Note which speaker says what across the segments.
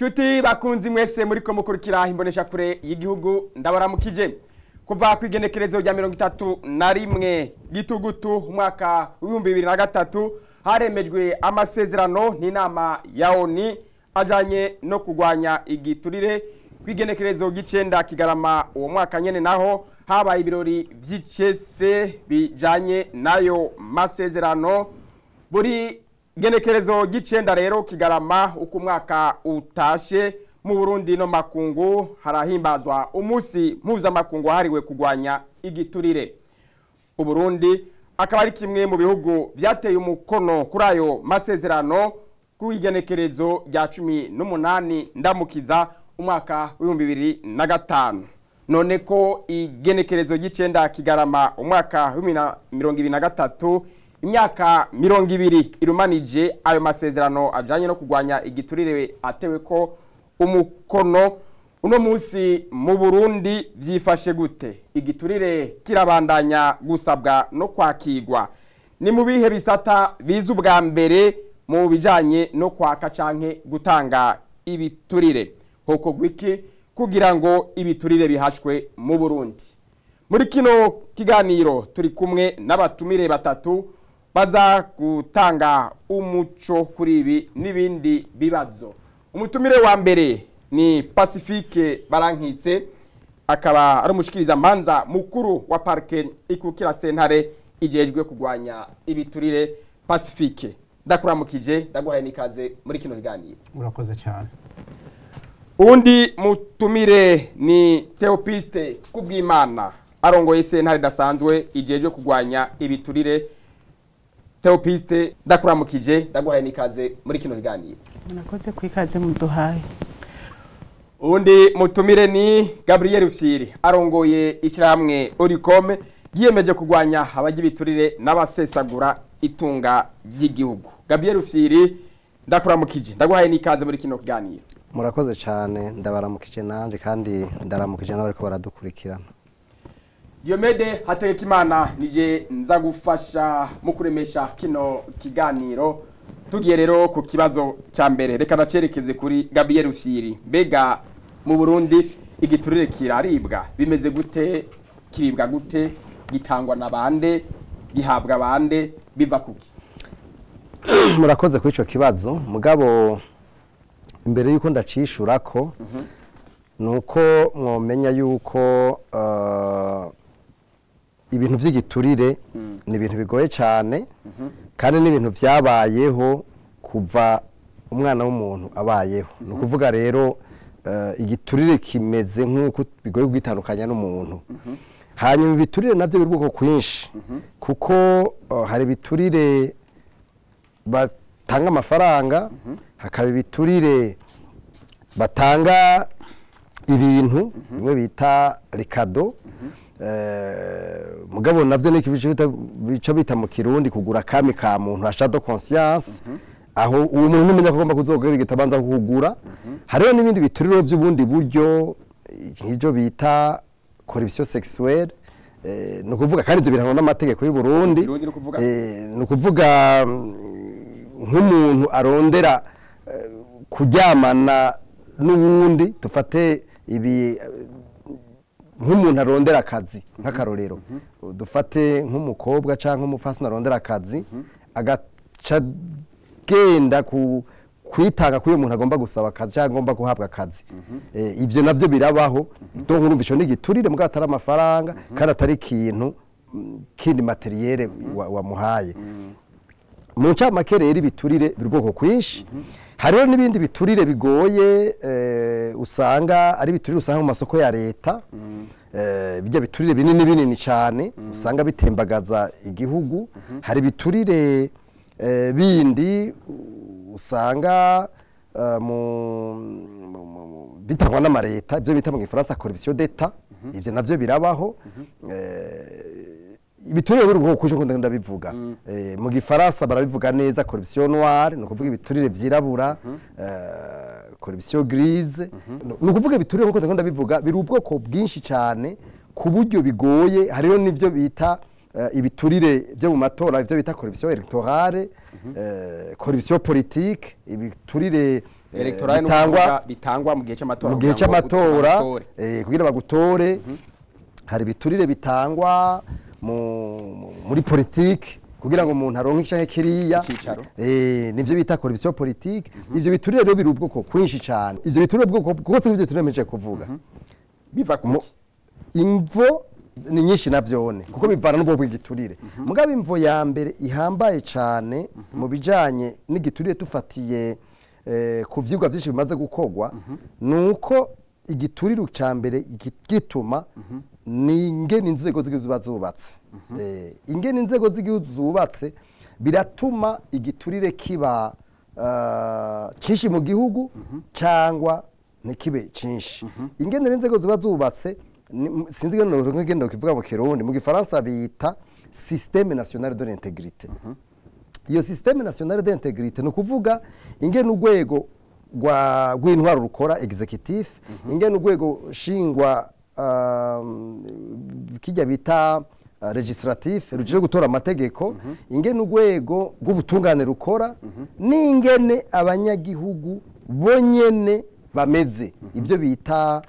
Speaker 1: Nshuti bakunzi mwese muriko mukurikira imbonesha kure y'igihugu ndabaramukije kuva ku igenekerezo rya mirongo itatu na rimwe gitugutu umwaka w'ibihumbi bibiri na gatatu haremejwe amasezerano n'inama ya oni ajanye no kurwanya igiturire ku igenekerezo ry'icenda kigarama uwo mwaka nyene naho habaye ibirori vy'icese bijanye n'ayo masezerano buri genekerezo ry'icenda rero kigarama uko umwaka utashe mu burundi no makungu harahimbazwa umunsi mpuzamakungu wahariwe kurwanya igiturire uburundi akaba ari kimwe mu bihugu vyateye umukono kuri ayo masezerano ku igenekerezo rya cumi n'umunani ndamukiza umwaka w'ibihumbi bibiri na gatanu none ko igenekerezo ry'icenda kigarama umwaka w'ibihumbi na mirongo ibiri na gatatu imyaka mirongo ibiri irumanije ayo masezerano ajanye no kurwanya igiturire atewe ko umukono uno munsi mu burundi vyifashe gute igiturire kirabandanya gusabwa no kwakirwa ni mu bihe bisata biza ubwa mbere mu bijanye no kwaka canke gutanga ibiturire hokorwa iki kugira ngo ibiturire bihashwe mu burundi muri kino kiganiro turi kumwe n'abatumire batatu baza gutanga umuco kuri ibi n'ibindi bibazo umutumire wa mbere ni pacifique barankitse akaba ari umushikiriza manza mukuru wa parike ikukira sentare ijejwe kurwanya ibiturire pacifique ndakuramukije ndaguhaye n'ikaze muri kino kiganiro
Speaker 2: urakoze cyane
Speaker 1: uwundi mutumire ni teopiste kubwimana arongoye sentare idasanzwe ijejwe kurwanya ibiturire teopiste ndakuramukije ndaguhaye n'ikaze muri kino kiganiro
Speaker 3: murakoze ku ikaze muduhaye
Speaker 1: uwundi mutumire ni gabriel fyiri arongoye ishyirahamwe oricome yiyemeje kurwanya abajya ibiturire n'abasesagura itunga ry'igihugu gabriel fyiri ndakuramukije ndaguhaye n'ikaze muri kino kiganiro
Speaker 4: murakoze cyane ndabaramukije nanjye kandi ndaramukije n'abariko baradukurikirana
Speaker 1: Diomede Hategekimana nije nza gufasha mu kuremesha kino kiganiro tugiye rero ku kibazo ca mbere reka nacerekeze kuri Gabriel Rufyiri mbega mu Burundi igiturire kiraribwa bimeze gute kiribwa gute gitangwa na bande gihabwa bande biva kuki
Speaker 4: murakoze kuri icyo kibazo mugabo imbere y'uko ndacishura ko ni uko mwomenya yuko eh, ibintu by'igiturire ni ibintu bigoye cyane kandi ni ibintu byabayeho kuva umwana w'umuntu abayeho ni ukuvuga rero eh, igiturire kimeze nk'uko bigoye kwitandukanya n'umuntu hanyuma ibiturire nabyo biri ubwoko kwinshi kuko eh, hari ibiturire batanga amafaranga hakaba ibiturire batanga ibintu bimwe bita rikado Eh, mugabo navyo ni bica bita mu kirundi kugura kami ka muntu ashado conscience aho uwo muntu numenya ko agomba kuzogera igitabanza kugura hariho n'ibindi bituriro by'ubundi buryo nk'ibyo bita corruption sexuelle eh, ni ukuvuga kandi ibyo birangwa n'amategeko y'u Burundi
Speaker 1: Kirundi ni ukuvuga?
Speaker 4: Eh, ni ukuvuga mm, nk'umuntu arondera eh, kuryamana n'uwundi dufate ibi eh, nk'umuntu arondera akazi nk'akarorero dufate nk'umukobwa cyangwa umufasina arondera akazi agaca agenda ku kwitanga k'uyu muntu agomba gusaba akazi cyangwa agomba guhabwa akazi Eh, ibyo nabyo birabaho donc urumva icyo ni igiturire mbwa atari amafaranga kandi atari ikintu mm, kindi materiyere wa- wamuhaye mu ncamake rero ibiturire biri ubwoko kwinshi hariho n'ibindi biturire bigoye eh, usanga ari ibiturire usanga mu masoko ya leta eh, bijya biturire binini binini cyane usanga bitembagaza igihugu hari ibiturire eh, bindi u- usanga eh, mu- mu- mu- mu- bitangwa n'amareta ibyo bita mu gifaransa corruption d'etat ibyo navyo birabaho eh, ibiturire biri ubwoko kwinshi nkunda ndabivuga Eh, mu gifaransa barabivuga neza corruption noire ni ukuvuga ibiturire vyirabura eh, corruption grise ni ukuvuga ibiturire nk'uko ndakunda ndabivuga biri ubwoko bwinshi cyane ku buryo bigoye hariho n'ivyo bita eh, ibiturire byo mu matora ibyo bita corruption electorale eh, corruption politique ibiturire eh,
Speaker 1: electoral
Speaker 4: bitangwa
Speaker 1: bitangwa mu gihe cy'amatora
Speaker 4: mu gihe
Speaker 1: kugira ngo
Speaker 4: cy'amatora
Speaker 1: batore.
Speaker 4: eh, kugira bagutore hari ibiturire bitangwa mu- mu- muri politiki kugira ngo umuntu aronke icyahe kiriya
Speaker 1: Icicaro.
Speaker 4: eh, nivyo bita corruption politique ivyo biturire rero biri ubwoko kwinshi cyane ivyo biturire ubwoko bwose n'ivyo biturire meje kuvuga
Speaker 1: biva ku
Speaker 4: Mu- imvo ni nyinshi navyone kuko bivana n'ubwoko bw'igiturire mugabo imvo ya mbere ihambaye cyane mu bijanye n'igiturire tufatiye eh, ku vyigwa vyinshi bimaze gukorwa ni uko igiturire ca mbere gi- gituma ni ingene inzego z'igihugu ziba zubatse Eh, ingene inzego z'igihugu zubatse biratuma igiturire kiba uh, cinshi mu gihugu cyangwa ntikibe cinshi ingene rero inzego ziba zubatse ni- sinzi ingene ngende kivuga mu kirundi mu gifaransa bita système national de l'intégrité iyo système national d'intégrité ni ukuvuga ingene urwego rwa- rw'intwaro rukora executif ingene urwego shingwa um, kijya bita uh, legislatif rujije gutora amategeko ingene urwego rw'ubutungane rukora n'ingene abanyagihugu bonyene bameze ibyo bita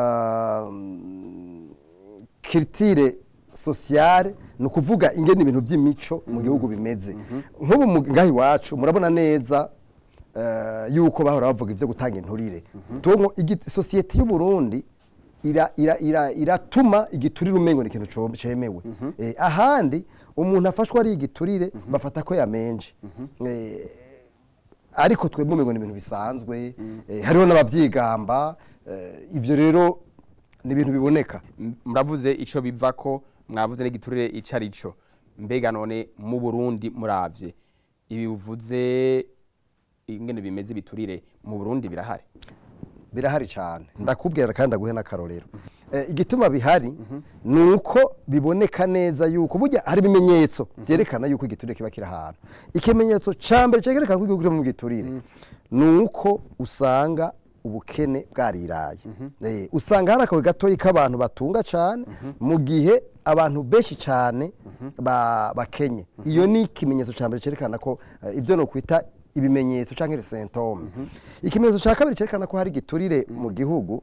Speaker 4: um, kiritire sosiyare ni ukuvuga ingene ibintu by'imico mu gihugu bimeze nk'ubu mu- ngaha iwacu murabona neza eh, yuko bahora bavuga ibyo gutanga inturire Tuwo- igi- sosiyete y'u Burundi ira- ira- ira- iratuma igiturire umengo ni ikintu co- cemewe Eh, ahandi umuntu afashwe ari igiturire bafata ko yamenje Eh, ariko twebwe umengo ni ibintu bisanzwe eh, hariho n'abavyigamba eh, ivyo rero ni ibintu biboneka
Speaker 1: M- muravuze ico biva ko mwavuze n'igiturire ico ari cyo mbega none mu burundi muravye ibi bivuze ingene bimeze ibiturire mu burundi birahari
Speaker 4: birahari cyane ndakubwira kandi ndaguhe n'akarorero Eh, igituma bihari ni uko biboneka neza yuko burya hari ibimenyetso byerekana yuko igiturire kiba kiri ahantu ikimenyetso cya mbere cyerekana ko igihugu kiri mu giturire ni uko usanga ubukene bwariraye Eh, usanga hari akawe gatoya k'abantu batunga cyane mu gihe abantu benshi cyane ba- bakenye iyo ni ikimenyetso cya mbere cyerekana ko eh, ibyo ni ukwita ibimenyetso cyangwa sentome ikimenyetso cya kabiri cyerekana ko hari igiturire mu gihugu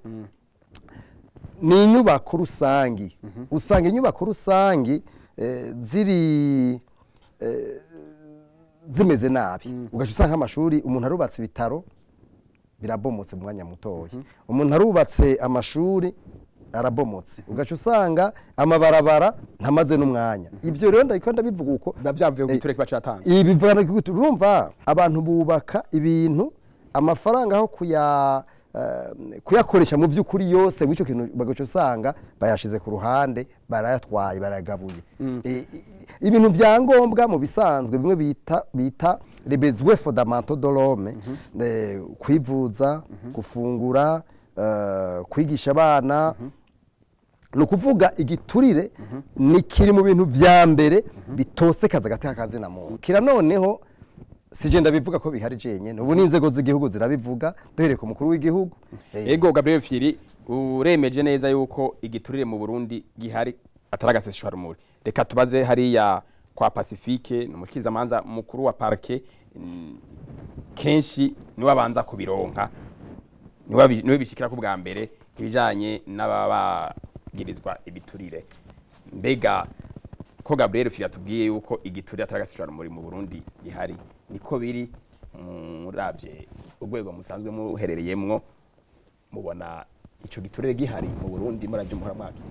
Speaker 4: ni inyubako rusangi usanga inyubako rusangi eh, ziri eh, zimeze nabi ugaca usanga amashuri umuntu arubatse ibitaro birabomotse mu mwanya mutoya umuntu arubatse amashuri arabomotse ugaca usanga amabarabara ntamaze n'umwanya ibyo rero ndabiko ndabivuga uko
Speaker 1: biba vyavuye ku giturire kiba catanzwe
Speaker 4: ibi bivana ku gutu- urumva abantu bubaka ibintu amafaranga aho kuya eh, kuyakoresha mu by'ukuri yose w'icyo kintu bagaca usanga bayashize ku ruhande barayatwaye barayagabuye Eh, i- ibintu bya ngombwa mu bisanzwe bimwe bita bita rebezwe fondamento de l'homme eh, kwivuza gufungura eh, kwigisha abana ni ukuvuga igiturire ni kiri mu bintu vya mbere bitosekaza agati k'akazina muntu kira noneho sije ndabivuga ko bihari jenyene ubu n'inzego z'igihugu zirabivuga duhereye ku mukuru w'igihugu Eh,
Speaker 1: ego gabriel firi uremeje neza yuko igiturire mu burundi gihari atari agaseseshwarumuri reka tubaze hariya kwa pacifique ni umukirizamanza mukuru wa parke mm, kenshi niwe abanza kubironka niwe abi- niwe bishikira ku bwa mbere ibijanye n'ababagirizwa ibiturire mbega ko gabriel firi atubwiye yuko igiturire atari agaseseshwarumuri mu burundi gihari niko biri muravye urwego musanzwe muherereyemwo mubona ico giturire gihari mu Burundi muravyo muhora mwakira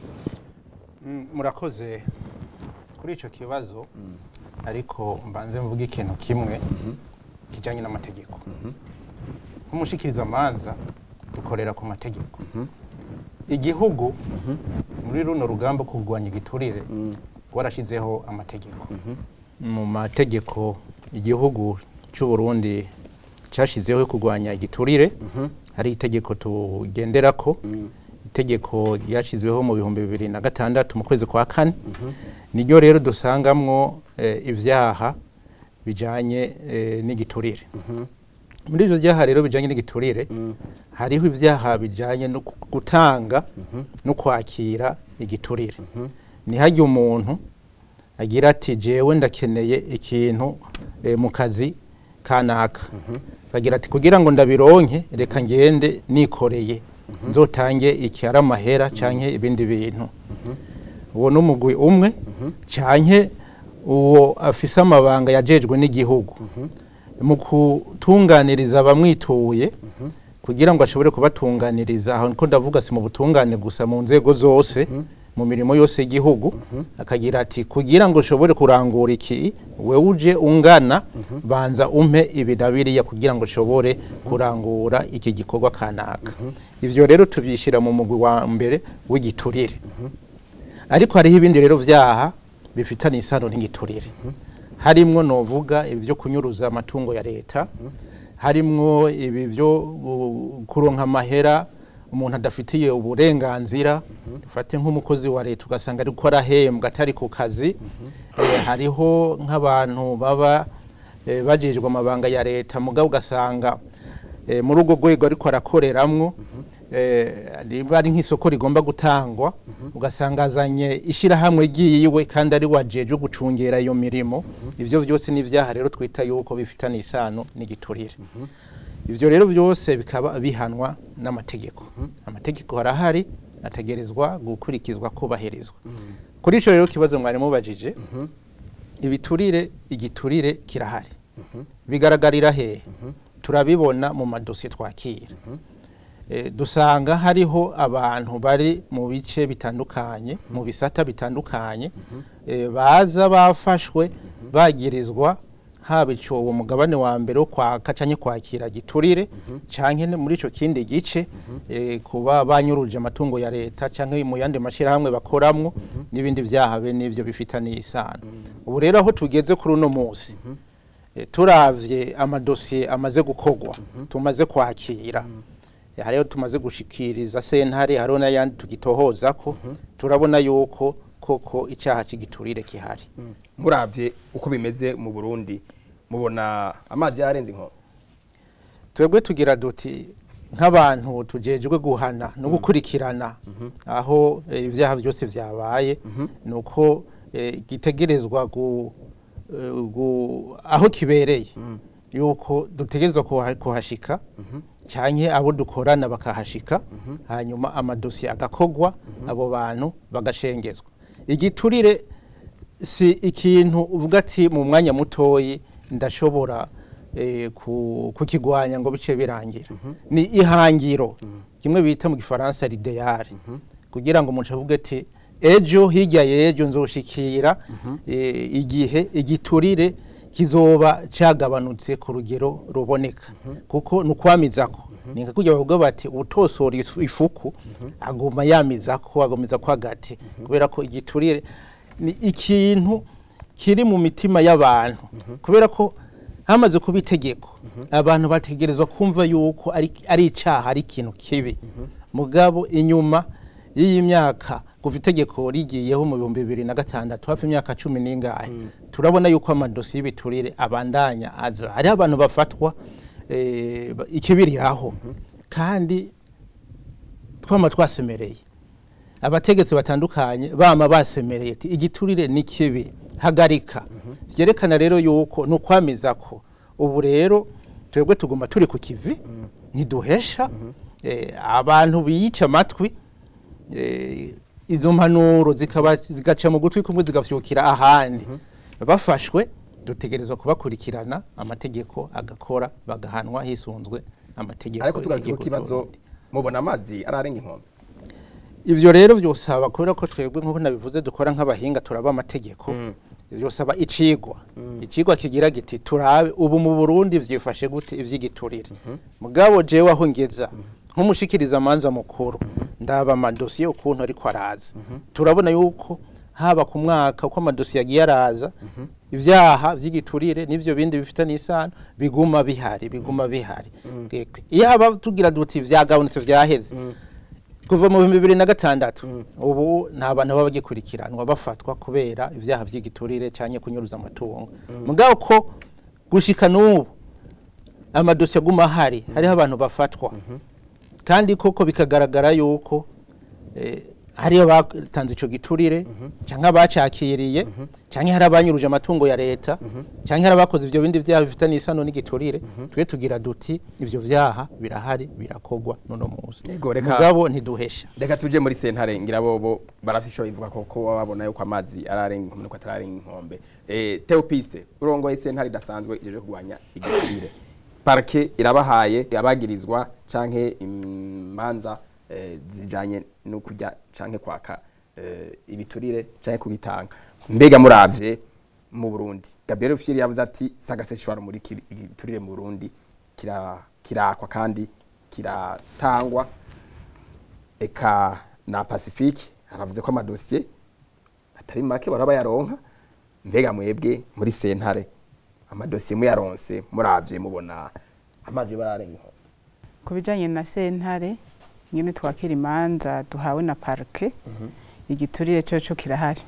Speaker 2: Mm, murakoze kuri icyo kibazo ariko mbanze mvuge ikintu kimwe kijyanye n'amategeko nk'umushikirizamanza dukorera ku mategeko igihugu muri runo rugamba rwo kurwanya igiturire warashyizeho amategeko mu mategeko igihugu cy'u Burundi cyashyizeho yo kurwanya igiturire hari itegeko tugenderako itegeko ryashyizweho mu bihumbi bibiri na gatandatu mu kwezi kwa kane niryo rero dusangamwo eh, ibyaha bijyanye eh, n'igiturire muri ibyo byaha rero bijyanye n'igiturire hariho ibyaha bijyanye no gu- gutanga no kwakira igiturire ntihajye umuntu agira ati jewe ndakeneye ikintu eh, mu kazi kanaka bagira ati kugira ngo ndabironke reka ngende nikoreye nzotange iki ari amahera canke ibindi bintu uwo ni umugwi umwe canke uwo afise amabanga yajejwe n'igihugu mu kutunganiriza abamwituye kugira ngo ashobore kubatunganiriza aho niko ndavuga si mu butungane gusa mu nzego zose mu mirimo yose y'igihugu akagira ati kugira ngo ushobore kurangura iki we uje ungana banza umpe ibi na biriya kugira ngo ushobore kurangura iki gikorwa kanaka ivyo rero tubyishyira mu mugwi wa mbere w'igiturire ariko hariho ibindi rero vyaha bifitanye isano n'igiturire harimwo novuga ibyo kunyuruza amatungo ya leta harimwo ibi byo gu- kuronka amahera umuntu adafitiye uburenganzira dufate nk'umukozi wa leta ugasanga ariko arahembwa atari ku kazi Eh, hariho nk'abantu baba eh, bajejwe amabanga ya leta mugabo ugasanga eh, muri urwo rwego ariko arakoreramwo eh, riba ari nk'isoko rigomba gutangwa ugasanga azanye ishyirahamwe ryiwe kandi ari wajeje gucungera iyo mirimo ivyo vyose ni ivyaha rero twita yuko bifitanye isano n'igiturire ivyo rero byose bikaba bihanwa n'amategeko amategeko arahari ategerezwa gukurikizwa kubahirizwa kuri ico rero kibazo mwari mubajije ibiturire igiturire kirahari bigaragarira hehe turabibona mu madosiye twakira Eh, dusanga hariho abantu bari mu bice bitandukanye mu bisata bitandukanye eh, baza bafashwe bagirizwa haba ico uwo mugabane wa mbere wo kwaka canke kwakira giturire canke ne muri ico kindi gice eh, kuba banyuruje amatungo ya leta canke mu yandi mashirahamwe bakoramwo n'ibindi vyaha be n'ivyo bifitaniye isano ubu rero aho tugeze kuri uno musi eh, turavye amadosiye amaze gukorwa tumaze kwakira hariho tumaze gushikiriza sentare hariho n'ayandi tugitohoza ko turabona yuko koko icyaha cy'igiturire kihari
Speaker 1: muravye uko bimeze mu burundi mubona amazi yarenze inkombe
Speaker 2: twebwe tugira duti nk'abantu tujejwe guhana no gukurikirana aho eh, ibyaha byose byabaye ni uko eh, gitegerezwa gu- eh, gu- aho kibereye yuko dutegerezwa kuha- kuhashika cyane abo dukorana bakahashika hanyuma amadosiye agakogwa abo bantu bagashengezwa igiturire si ikintu uvuga ati mu mwanya mutoyi ndashobora eh, ku- kukigwanya ngo bice birangira ni ihangiro kimwe bita mu gifaransa l'idéal kugira ngo umuntu avuge ati ejo hirya y'ejo nzoshikira eh, igihe igiturire kizoba cyagabanutse ku rugero ruboneka kuko ni ukwamizako ni nka kujya bavuga bati utosora ifu- ifuku aguma yamizako agomeza ko hagati kubera ko igiturire ni ikintu kiri mu mitima y'abantu kubera ko hamaze kuba itegeko abantu bategerezwa kumva yuko ari ari icaha ari ikintu kibi mugabo inyuma y'iyi myaka kuva itegeko rigiyeho mu bihumbi bibiri na gatandatu hafi imyaka cumi n'ingahe turabona yuko amadosiye y'ibiturire abandanya aza hariho abantu bafatwa eh, ba- ikibiriraho kandi twama twasemereye abategetsi batandukanye bama basemereye ati igiturire ni kibi hagarika vyerekana rero yuko ni ukwamiza ko ubu rero twebwe tuguma turi ku kivi ntiduhesha eh, abantu biyica amatwi eh, izo mpanuro zikaba zigaca mu gutwi kumwe zigafyukira ahandi bafashwe dutegerezwa kubakurikirana amategeko agakora bagahanwa hisunzwe amategeko
Speaker 1: ariko tugarutse ku
Speaker 2: y'igihugu
Speaker 1: kibazo
Speaker 2: c'Uburundi.
Speaker 1: mubona amazi ararenga inkombe
Speaker 2: ivyo rero vyosaba kubera ko twebwe nk'uko nabivuze dukora nk'abahinga turaba amategeko vyosaba icigwa icigwa kigira giti turabe ubu mu burundi vyifashe gute ivy'igiturire mugabo jewe aho ngeza nk'umushikiriza amanza mukuru ndaba amadosiye ukuntu ariko araza turabona yuko haba ku mwaka uko amadosiye agiye araza ivyaha vy'igiturire n'ivyo bindi bifitanye isano biguma bihari biguma bihari Gekwe. iyo haba tugira duti vyagabanutse vyaheze kuva mu bihumbi bibiri na gatandatu ubu nta bantu baba bagikurikiranwa bafatwa kubera ibyaha by'igiturire cyangwa kunyuruza amatungo mugabo ko gushika n'ubu amadosiye aguma ahari hariho abantu bafatwa kandi koko bikagaragara yuko eh, hariyo batanze ico giturire cyangwa abacakiriye cyangwa hari abanyuruje amatungo ya leta cyangwa hari abakoze ivyo bindi vyaha bifitanye isano n'igiturire twe tugira duti ivyo vyaha birahari birakogwa nono musi
Speaker 1: Yego, reka-
Speaker 2: mugabo ntiduhesha
Speaker 1: reka tuje muri sentare ngira bobo barafise ico bivuga ko ko baba babona yuko amazi ararenga inkombe nuko atararenga inkombe eh Theopiste urongoye sentare idasanzwe ijeje kurwanya igiturire parke irabahaye abagirizwa canke imanza eh, zijanye no kujya canke kwaka eh, ibiturire canke kubitanga mbega muravye mu Burundi Gabriel Rufyiri yavuze ati sagaseshwara muri ki- igiturire mu Burundi kira kirakwa kandi kiratangwa eka na Pacifique aravuze ko amadosiye atari make baraba yaronka mbega mwebwe muri sentare amadosiye muyaronse muravye mubona amazi bararenga
Speaker 3: ku bijyanye na sentare nyine twakira imanza duhawe na parike igiturire cyo cyo kirahari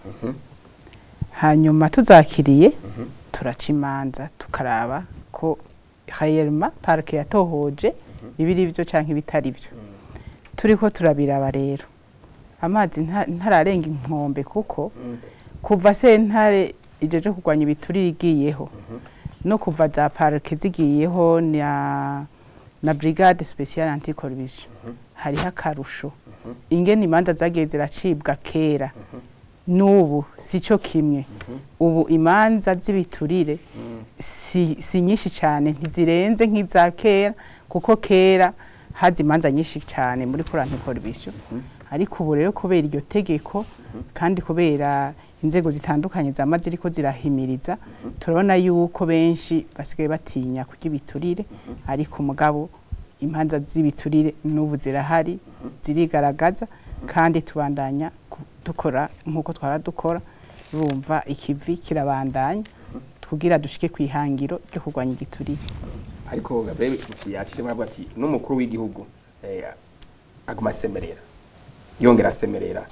Speaker 3: hanyuma tuzakiriye turaca imanza tukaraba ko hayerima parike yatohoje ibiri byo cyangwa ibitari byo turi ko turabiraba rero amazi nta- ntararenga inkombe kuko kuva sentare ijeje kurwanya ibiturire igiyeho no kuva za parike zigiyeho na na brigade speciale anticorruption hariho akarusho ingene imanza zagiye ziracibwa kera n'ubu si cyo kimwe ubu imanza z'ibiturire si, si nyinshi cyane ntizirenze nk'iza kera kuko kera haza imanza nyinshi cyane muri kuri anticorruption ariko ubu rero kubera iryo tegeko kandi kubera inzego zitandukanye zama ziriko zirahimiriza turabona yuko benshi basigaye batinya kurya ibiturire ariko mugabo imanza z'ibiturire n'ubu zirahari zirigaragaza kandi tubandanya ku- dukora nk'uko twara dukora urumva ikivi kirabandanya kugira dushike ku ihangiro ryo kurwanya igiturire
Speaker 1: ariko Gabriel Rufyiri yacishemo aravuga ati n'umukuru w'igihugu eh, aguma asemerera yongera asemerera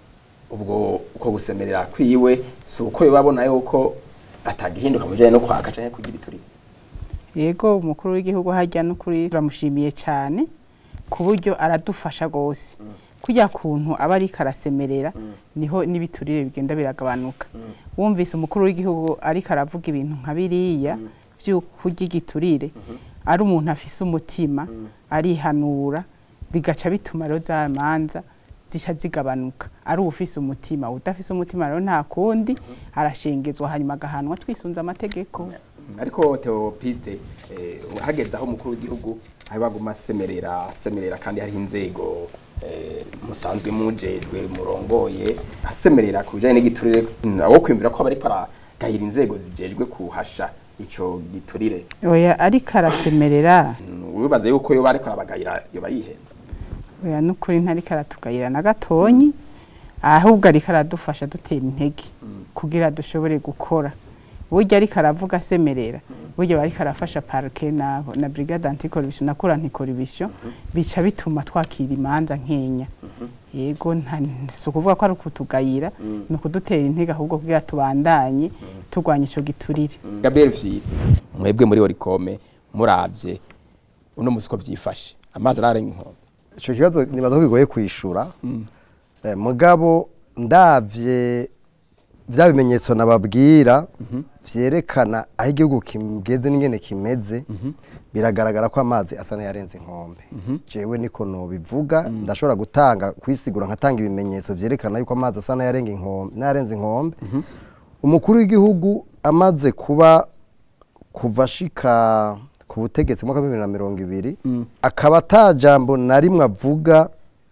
Speaker 1: ubwo uko gusemerera kwiwe si uko babona yuko atagihinduka mu bijanye no kwaka canke kugira ibiturire
Speaker 3: yego umukuru w'igihugu hajya n'ukuri turamushimiye cyane ku buryo aradufasha rwose kujya kuntu aba ariko arasemerera niho n'ibiturire bigenda biragabanuka wumvise umukuru w'igihugu ariko aravuga ibintu nka biriya by'ukurya igiturire ari umuntu afise umutima arihanura bigaca bituma rero za manza zica zigabanuka ari uwufise umutima udafise umutima rero nta kundi arashengezwa hanyuma agahanwa twisunze amategeko
Speaker 1: ariko Theopiste eh, hageze aho umukuru w'igihugu ari baguma asemerera asemerera kandi hariho inzego eh, musanzwe mujejwe murongoye asemerera ku bijanye n'igiturire awo kwimvira ko aba ariko aragahira inzego zijejwe kuhasha ico giturire
Speaker 3: oya ariko arasemerera
Speaker 1: Mm, wibaza yuko yoba ariko arabagayira yoba yihenze
Speaker 3: oya n'ukuri ntariko aratugayira na gatonyi ahubwo ariko aradufasha dutera intege kugira dushobore gukora burya ariko aravuga asemerera burya aba ariko arafasha parike na, na brigade anticorruption na kura anticorruption bica bituma twakira imanza nkenya yego nta- si ukuvuga ko ari ukutugayira ni ukudutera intege ahubwo kugira tubandanye turwanya ico giturire
Speaker 1: Gabriel Vyiri mwebwe muri Orikome muravye uno musi ko vyifashe amazi ararenga inkombe
Speaker 4: icyo kibazo nibaza ko bigoye kwishura Eh, mugabo ndavye bya bimenyetso nababwira vyerekana aho igihugu kigeze n'ingene kimeze biragaragara ko amazi asa n'ayarenze inkombe jewe niko nobivuga ndashobora gutanga kwisigura nkatanga ibimenyetso vyerekana yuko amazi asa n'ayarenga inkombe n'ayarenze inkombe umukuru w'igihugu amaze kuba kuva ashika ku butegetsi mu mwaka wa bibiri na mirongo ibiri akaba ata jambo na rimwe avuga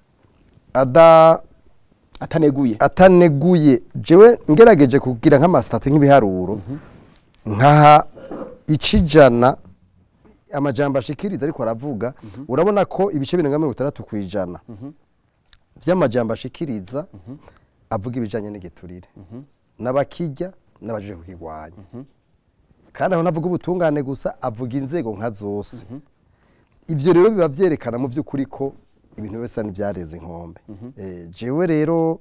Speaker 4: ada
Speaker 1: ataneguye
Speaker 4: ataneguye jewe ngerageje kugira nk'amasitati nk'ibiharuro nkaha icijana amajambo ashikiriza ariko aravuga urabona ko ibice birenga mirongo itandatu ku ijana vy'amajambo ashikiriza avuga ibijanye n'igiturire n'abakijya n'abajije kukigwanya kandi aho navuga ubutungane gusa avuga inzego nka zose ivyo rero biba vyerekana mu vy'ukuri ko ibintu bisa n'ivyareze inkombe Eh, jewe rero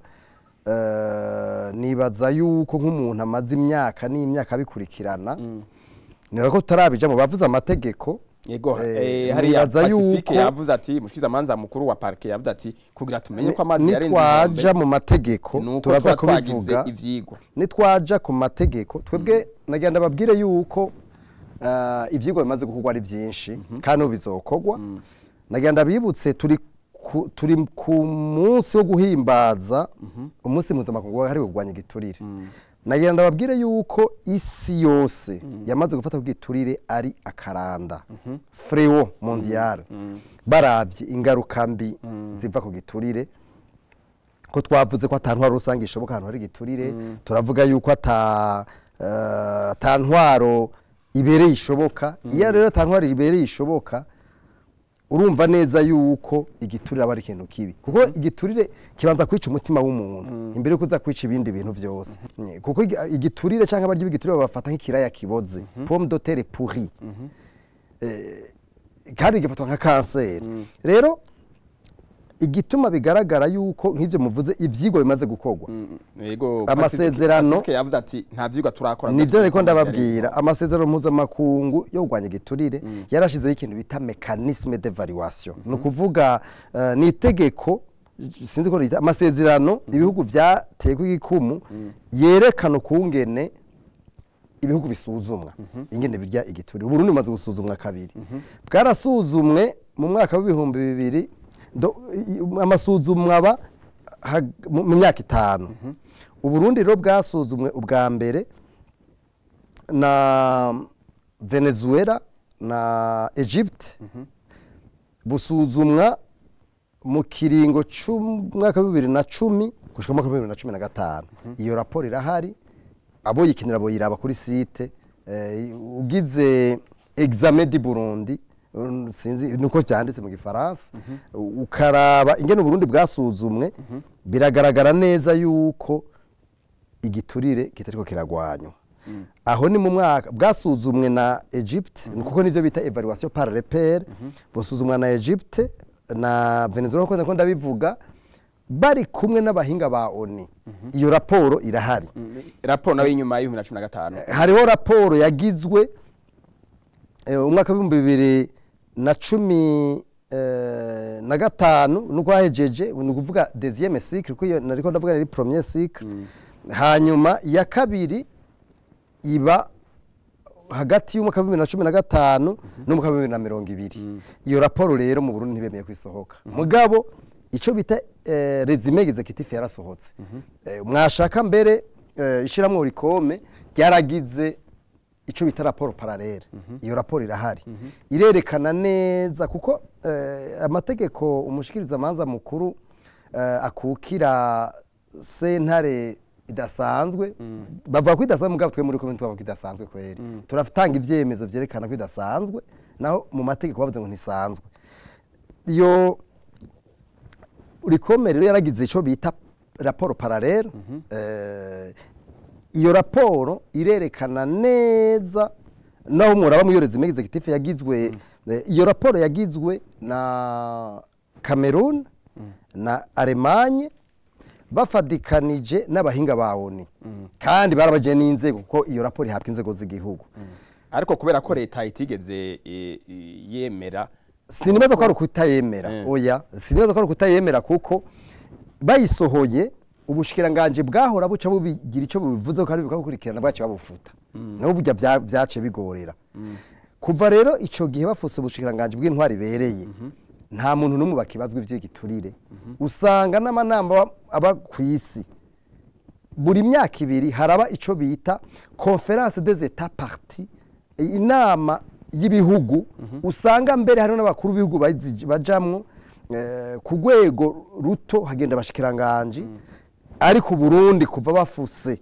Speaker 4: eh, nibaza yuko nk'umuntu amaze imyaka n'imyaka abikurikirana niba ko tutarabijamo bavuze amategeko
Speaker 1: yego
Speaker 4: Eh,
Speaker 1: eh, hariya
Speaker 4: nibaza
Speaker 1: pacifique
Speaker 4: yuko-
Speaker 1: yavuze ati mushikirizamanza mukuru wa parke yavuze ati kugira tumenye ko amazi yarenze
Speaker 4: nitwaja
Speaker 1: inkombe
Speaker 4: mu mategeko
Speaker 1: nuko
Speaker 4: turaza
Speaker 1: tuba twagize
Speaker 4: kubivuga
Speaker 1: ivyigwa
Speaker 4: nitwaja ku mategeko twebwe nagenda babwire yuko ah, ivyigwa bimaze gukorwa ari byinshi kandi ubu bizokorwa nagenda bibutse turi ku, turi ku munsi wo guhimbaza umunsi mpuzamakungu wahariwe kurwanya igiturire nagenda babwire yuko isi yose yamaze gufata ko igiturire ari akaranda frewo mondial baravye ingaruka mbi ziva ku giturire ko twavuze ko ata ntwaro rusange ishoboka ahantu hari igiturire turavuga yuko ata eh, ata ntwaro ibereye ishoboka iyo rero ata ntwaro ibereye ishoboka urumva neza yuko igiturire aba ari ikintu kibi kuko igiturire kibanza kwica umutima w'umuntu imbere yuko uza kwica ibindi bintu byose Nye, kuko igi- igiturire cyangwa abarya b'igiturire babafata nk'ikiraya kiboze pomme de terre pourrie Eh, kandi gifatwa nka kanseri rero igituma bigaragara yuko nk'ibyo muvuze ibyigwa bimaze gukorwa
Speaker 1: yego
Speaker 4: Amasezerano-
Speaker 1: pacifique yavuze ati nta vyigwa turakora
Speaker 4: nibyo ariko ndababwira amasezerano mpuzamakungu yo kurwanya igiturire yarashyizeho ikintu bita mekanisme d'evaluation ni ukuvuga eh, ni itegeko sinzi ko rita amasezerano ibihugu byatekwa igikumu yerekana ukungene ibihugu bisuzumwa ingene birya igiturire uburundi bumaze gusuzumwa kabiri bwarasuzumwe mu mwaka w'ibihumbi bibiri do- i- amasuzumwa aba hag- mu mu myaka itanu uburundi rero bwasuzumwe ubwa mbere na venezuela na egypte busuzumwa mu kiringo c'umwaka wa bibiri na cumi gushika mu mwaka wa bibiri na cumi na gatanu iyo raporo irahari abo yikinira boyiraba kuri site eh, ugize examen di Burundi um, sinzi nuko byanditse mu gifaransa ukaraba ingene Burundi bwasuzumwe biragaragara neza yuko igiturire kitariko kiragwanywa aho ni mu mwaka bwasuzumwe na Egypte ni kuko nivyo bita evaluation par repère busuzumwa na Egypte na Venezuela kuko ndako ndabivuga bari kumwe n'abahinga ba ONU iyo raporo irahari
Speaker 1: raporo nayo y'inyuma y'ibihumbi na cumi na gatanu
Speaker 4: hariho raporo yagizwe eh, umwaka w'ibihumbi bibiri na cumi eh, na gatanu nuko hahejeje ni ukuvuga deuxième cycle kuko iyo nariko ndavuga ari premier cycle hanyuma iya kabiri iba hagati y'umwaka wa bibiri na cumi na gatanu n'umwaka wa bibiri na mirongo ibiri iyo raporo rero mu burundi ntibemeye kwisohoka mugabo icyo bita eh, resume executive yarasohotse Eh, mwashaka mbere eh, ishiramwo rikome ryaragize icyo bita raporo paralele iyo raporo irahari irerekana neza kuko eh, amategeko umushikirizamanza mukuru eh, akukira sentare idasanzwe bavuga ko idasanzwe mugabo twe muri komite tubavuga ko idasanzwe kweri turatanga ivyemezo vyerekana ko idasanzwe naho mu mategeko bavuze ngo ntisanzwe iyo urikome rero yaragize icyo bita raporo paralele eh, iyo raporo irerekana neza naho muraba mu yorezi executive yagizwe eh, iyo raporo yagizwe na Cameroon na Allemagne bafadikanije n'abahinga ba ONU kandi barabaje n'inzego kuko iyo raporo ihabwa inzego z'igihugu
Speaker 1: ariko kubera ko leta itigeze e, e, yemera
Speaker 4: sinibaza ko ari ukutayemera
Speaker 1: Eh.
Speaker 4: oya sinibaza ko ari ukutayemera kuko bayisohoye ubushikiranganje bwahora buca bubigira icyo bubivuzeho kandi bukabukurikirana bwacu babufuta nabo burya bya- byace bigorera kuva rero icyo gihe bafuse ubushikiranganje bw'intwari ibereye nta muntu n'umwe bakibazwa iby'igiturire usanga n'amanama aba- aba ku isi buri myaka ibiri haraba icyo bita conference des etats partis inama y'ibihugu usanga mbere hariho n'abakuru b'ibihugu bazi- bajamwo eh, ku rwego ruto hagenda abashikiranganje ariko Burundi kuva bafuse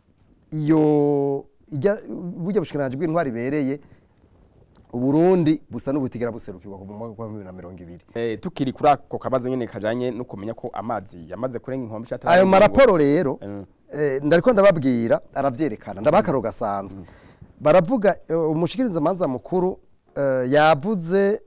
Speaker 4: iyo ijya burya bushikiranganje bw'intwari ibereye uburundi busa n'ubutigera buserukirwa mu mwaka wa bibiri na mirongo ibiri
Speaker 1: Eh, tukiri kuri ako kabazo nyene kajanye no kumenya ko amazi yamaze kurenga inkombe cyatari
Speaker 4: ayo maraporo rero
Speaker 1: Mm.
Speaker 4: eh, ndariko ndababwira aravyerekana ndabaha akaro gasanzwe baravuga eh, umushikirizamanza mukuru eh, yavuze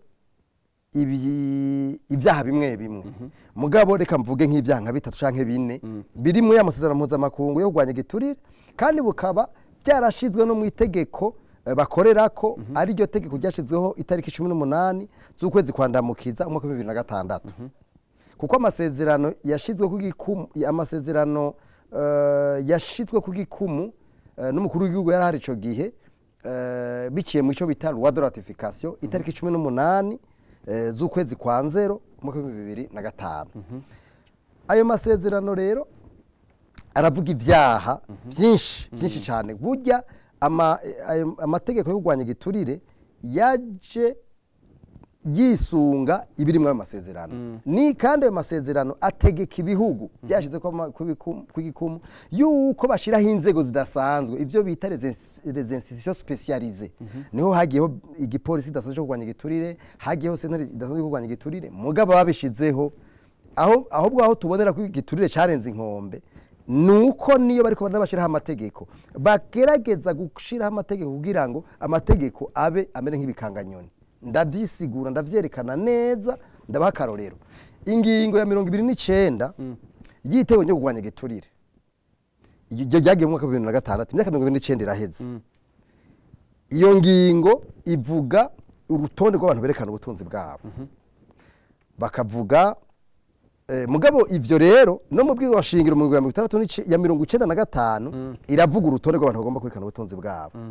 Speaker 4: ibi- ibyaha bimwe bimwe mugabo reka mvuge nk'ibyaha nka bitatu canke bine biri mu y'amasezerano mpuzamakungu yo kurwanya igiturire kandi bukaba byarashizwe no mu itegeko eh, bakorerako ari ryo tegeko ryashyizweho itariki cumi n'umunani z'ukwezi kwa ndamukiza umwaka wa bibiri na gatandatu kuko amasezerano yashyizwe ku gikumu amasezerano eh, yashyizwe ku gikumu eh, n'umukuru w'igihugu yari ahari icyo gihe eh, biciye mu cyo bita loi de ratification itariki cumi n'umunani eh, z'ukwezi kwa nzero umwaka wa bibiri na gatanu ayo masezerano rero aravuga ibyaha byinshi byinshi cyane burya ama- ayo- amategeko yo kurwanya igiturire yaje yisunga ibiri muri ayo masezerano ni kandi ayo masezerano ategeka ibihugu byashyize ku gikumu yuko bashyiraho inzego zidasanzwe ibyo bita les institutions spécialisées niho hagiyeho igipolisi kidasanzwe cyo kurwanya igiturire hagiyeho sentare idasanzwe yo kurwanya igiturire mugabo babishizeho aho ahubwo aho tubonera ko igiturire cyarenze inkombe ni uko niyo bari kubona bashyiraho amategeko bagerageza gushyiraho amategeko kugira ngo amategeko abe amere nk'ibikanganyoni ndabyisigura ndabyerekana neza ndabaha akarorero ingingo ya mirongo ibiri n'icyenda y'itego ryo kurwanya igiturire iryo ryagiye mu mwaka wa bibiri na gatandatu imyaka mirongo ibiri n'icyenda iraheze iyo ngingo ivuga urutonde rw'abantu berekana ubutunzi bwabo bakavuga eh, mugabo ivyo rero no mu bwizo shingiro mu mirongo itandatu n'ice- ya mirongo icenda na gatanu iravuga urutonde rw'abantu bagomba kwerekana ubutunzi bwabo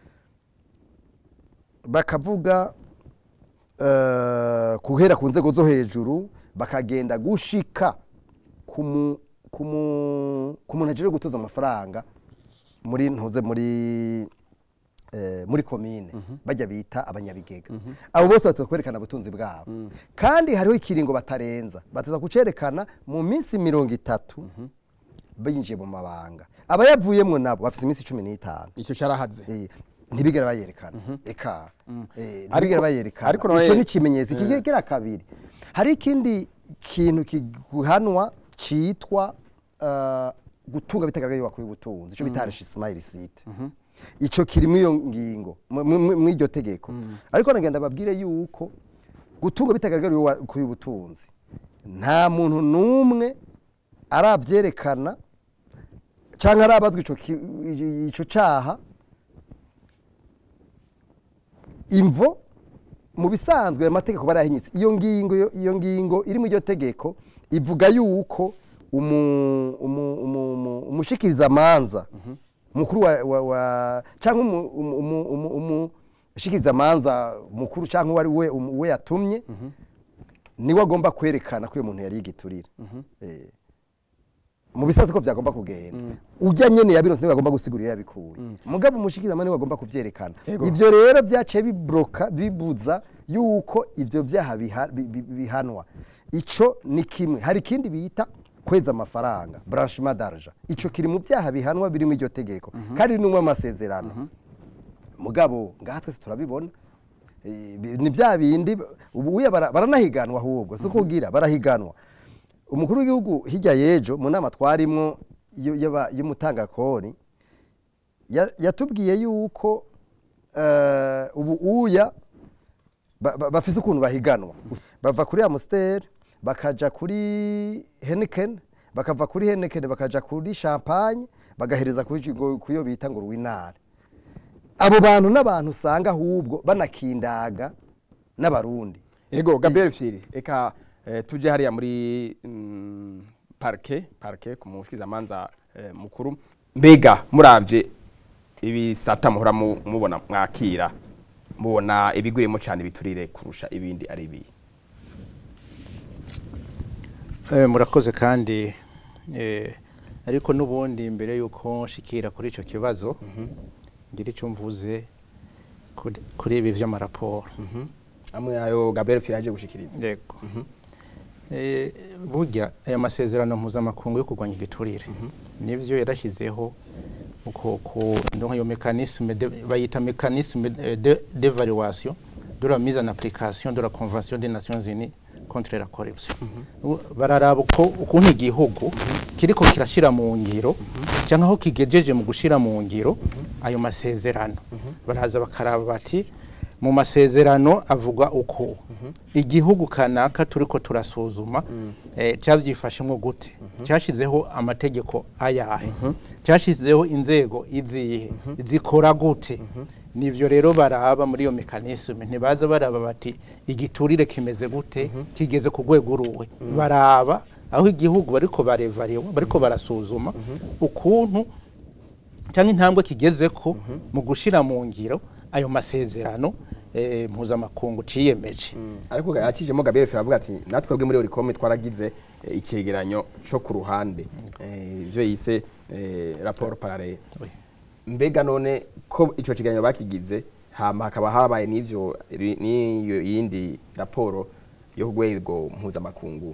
Speaker 4: bakavuga eh, guhera ku nzego zo hejuru bakagenda gushika ku mu- ku mu- ku muntu ajejwe gutuza amafaranga muri ntuze muri eh, muri komine bajya bita abanyabigega abo bose bataza kwerekana ubutunzi bwabo kandi hariho ikiringo batarenza bataza kucerekana mu minsi mirongo itatu binjiye mu mabanga abayavuyemwo nabo bafite iminsi cumi n'itanu
Speaker 1: icyo cyarahaze
Speaker 4: Eh, ntibigere bayerekana eka Eh,
Speaker 1: Ariko-
Speaker 4: ntibigere bayerekana
Speaker 1: ariko nawe-
Speaker 4: icyo ni ikimenyetso kigira kabiri hari ikindi kintu kiguhanwa cyitwa eh, gutunga bitagaragaye wakuye ubutunzi icyo bita reshisimayiri site icyo kiri muri iyo ngingo mu- mu- muri iryo tegeko ariko nagenda babwire yuko gutunga bitagaragariye wakuye ubutunzi nta muntu n'umwe arabyerekana cyangwa arabazwa ico ki- ico caha imvo mu bisanzwe ayo mategeko barahinyitse iyo ngingo iyo ngingo iri mu iryo tegeko ivuga yuko umu- umu- umu- umu- umushikirizamanza mukuru wa, wa, wa cyangwa umu- umu- umu- umu- umushikirizamanza mukuru cyangwa uwo ari we umu- uwe yatumye niwe agomba kwerekana ko uyu muntu yari yigiturire Eh, mu bisazi ko byagomba kugenda ujya nyene yabironse niwe agomba gusigura iyo yabikuye mugabo umushikirizamanza niwe agomba kuvyerekana
Speaker 1: Yego.
Speaker 4: ivyo rero byaciye bibloka bibuza yuko ivyo vyaha biha- bi- bi- bihanwa ico ni kimwe hari ikindi bita kweza amafaranga branchement d'argent ico kiri mu vyaha bihanwa biri mu iryo tegeko kandi ni mu amasezerano mugabo ngaha twese turabibona Eh, bi- ni bya bindi ubu uya bara- baranahiganwa ahubwo si kugira barahiganwa umukuru w'igihugu hirya y'ejo mu nama twarimwo y'u- y'aba- y'umutangakori ya- yatubwiye yuko eh, ubu uya ba- ba- bafise ukuntu bahiganwa bava kuri amusiteri bakaja kuri henikeni bakava kuri henikeni bakaja kuri champagne bagahereza kuri ngo- kuyo bita ngo ruwinare abo bantu n'abantu usanga ahubwo banakindaga n'abarundi
Speaker 1: Ego Gabriel Firi eka eh, tuje hariya muri mm, parke parke ku mushikirizamanza eh, mukuru mbega muravye ibisata muhora mu- mubona mwakira mubona ibigwirimo cyane biturire kurusha ibindi ari ibi
Speaker 2: Eh, murakoze kandi eh, ariko n'ubundi mbere yuko nshikira kuri icyo kibazo ngira icyo mvuze kuri- kuri ibi vy'amaraporo
Speaker 1: amwe ayo Gabriel Firi aje gushikiriza
Speaker 2: yego Eh, burya aya masezerano mpuzamakungu yo kurwanya igiturire nivyo yarashyizeho uko ku ndonka yo mécanisme de, bayita mécanisme de- de- d'évaluation de la mise en application de la convention des nations unies contre la corruption U- bararaba uko ukuntu igihugu kiriko kirashira mu ngiro cyangwa aho kigejeje mu gushira mu ngiro ayo masezerano baraza bakaraba bati mu masezerano avuga uko igihugu kanaka turiko turasuzuma eh, cyavyifashemwo gute cyashizeho amategeko ayahe cyashizeho inzego izihe zikora gute nivyo rero baraba muri iyo mekanisme ntibaza baraba bati igiturire kimeze gute kigeze ku rwego uruwe baraba aho igihugu bariko barevariwa bariko barasuzuma ukuntu cyangwa intambwe kigeze ko mu gushira mu ngiro ayo masezerano eh, mpuzamakungu ciyemeje
Speaker 1: ariko yakijemo Gabriel Fera avuga ati natwe bwe muri Oricom twaragize eh, icegeranyo cyo ku ruhande eh, ibyo yise eh, rapport parallele
Speaker 2: Oui.
Speaker 1: mbega none ko ico cegeranyo bakigize hama hakaba habaye n'ivyo ri- n'iyo yindi raporo yo ku rwego mpuzamakungu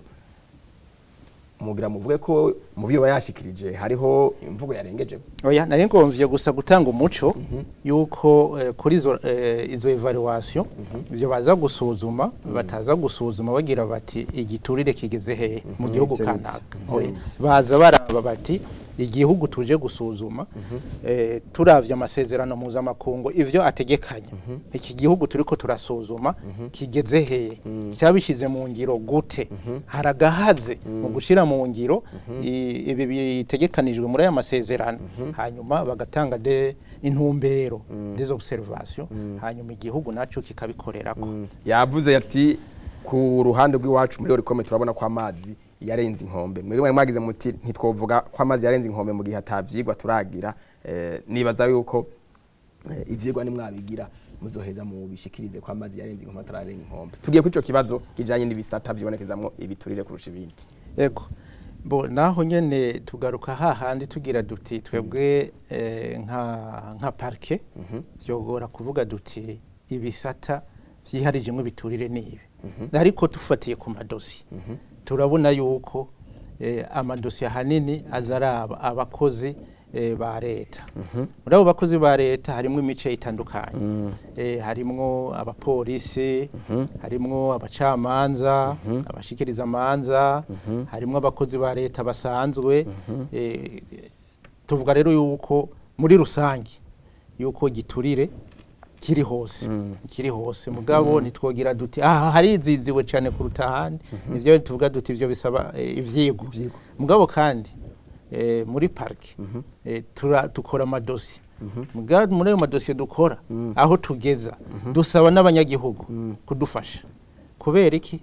Speaker 1: mugira muvuge ko mu byo yashikirije hariho imvugo yarengeje
Speaker 2: oya nari ngomvye gusa gutanga umuco yuko eh, kuri izo eh, izo evaluation ivyo baza gusuzuma bataza gusuzuma bagira bati igiturire kigeze hehe mu gihugu
Speaker 4: Ivyo
Speaker 2: kanaka
Speaker 4: nivyo.
Speaker 2: Oya.
Speaker 4: Ivyo nivyo.
Speaker 2: baza baraba bati igihugu tuje gusuzuma eh, turavye amasezerano mpuzamakungu ivyo ategekanya iki gihugu turiko turasuzuma kigeze hehe cyabishize mu ngiro gute haragahaze mu gushira mu ngiro i- ibi bitegekanijwe muri aya masezerano hanyuma bagatanga de intumbero des observations hanyuma igihugu naco kikabikorerako
Speaker 1: yavuze ati ku ruhande rw'iwacu muri Oricom turabona ko amazi yarenze inkombe mwebwe mwari mwagize muti ntitwovuga ko amazi yarenze inkombe mu gihe atavyigwa turagira eh, nibaza yuko eh, ivyigwa nimwabigira muzoheza mu bishikirize ko amazi yarenze inkombe atararenga inkombe tugiye kuri ico kibazo kijanye n'ibisata vyibonekezamwo ibiturire kurusha ibindi
Speaker 2: Ego. Bo naho nyene tugaruka hahandi tugira duti twebwe eh, nka nka parke vyogora kuvuga duti ibisata vyiharijemwo ibiturire nibi ariko tufatiye ku madosi turabona yuko eh, amadosi ahanini azaraba abakozi eh, ba leta muri abo bakozi ba leta harimwo imice itandukanye eh, harimwo abapolisi harimwo abacamanza abashikiriza amanza harimwo abakozi ba leta basanzwe eh, tuvuga rero yuko muri rusange yuko giturire kiri hose kiri hose mugabo nitwogira duti aha hariziziwe cyane kuruta ahandi nivyo tuvuga duti ivyo bisaba eh, ivyigwa mugabo kandi eh, muri parike eh, tura- dukora amadosi mugabo muri ayo madosiye dukora aho tugeza dusaba n'abanyagihugu kudufasha kubera iki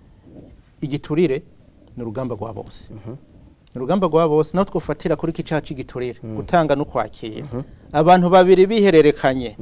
Speaker 2: igiturire ni urugamba rwa bose ni urugamba rwa bose naho twofatira kuri iki caha c'igiturire gutanga no kwakira abantu babiri bihererekanye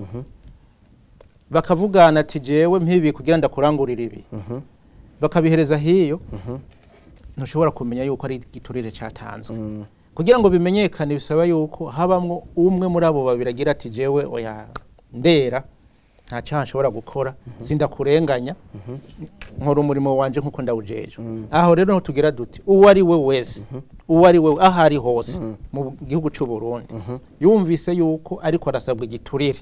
Speaker 2: bakavugana ati jewe mpibi kugira ndakurangurira ibi bakabihereza hiyo ntushobora kumenya yuko ari igiturire cyatanzwe kugira ngo bimenyekane bisaba yuko habamwo umwe muri abo babiri agira ati jewe oya ndera nta cyaha nshobora gukora sindakurenganya nkora umurimo wanje nk'uko ndawujejwe aho rero niho tugira duti uwo ari we wese uwo ari we aho ari hose mu gihugu cy'u Burundi yumvise yuko ariko arasabwa igiturire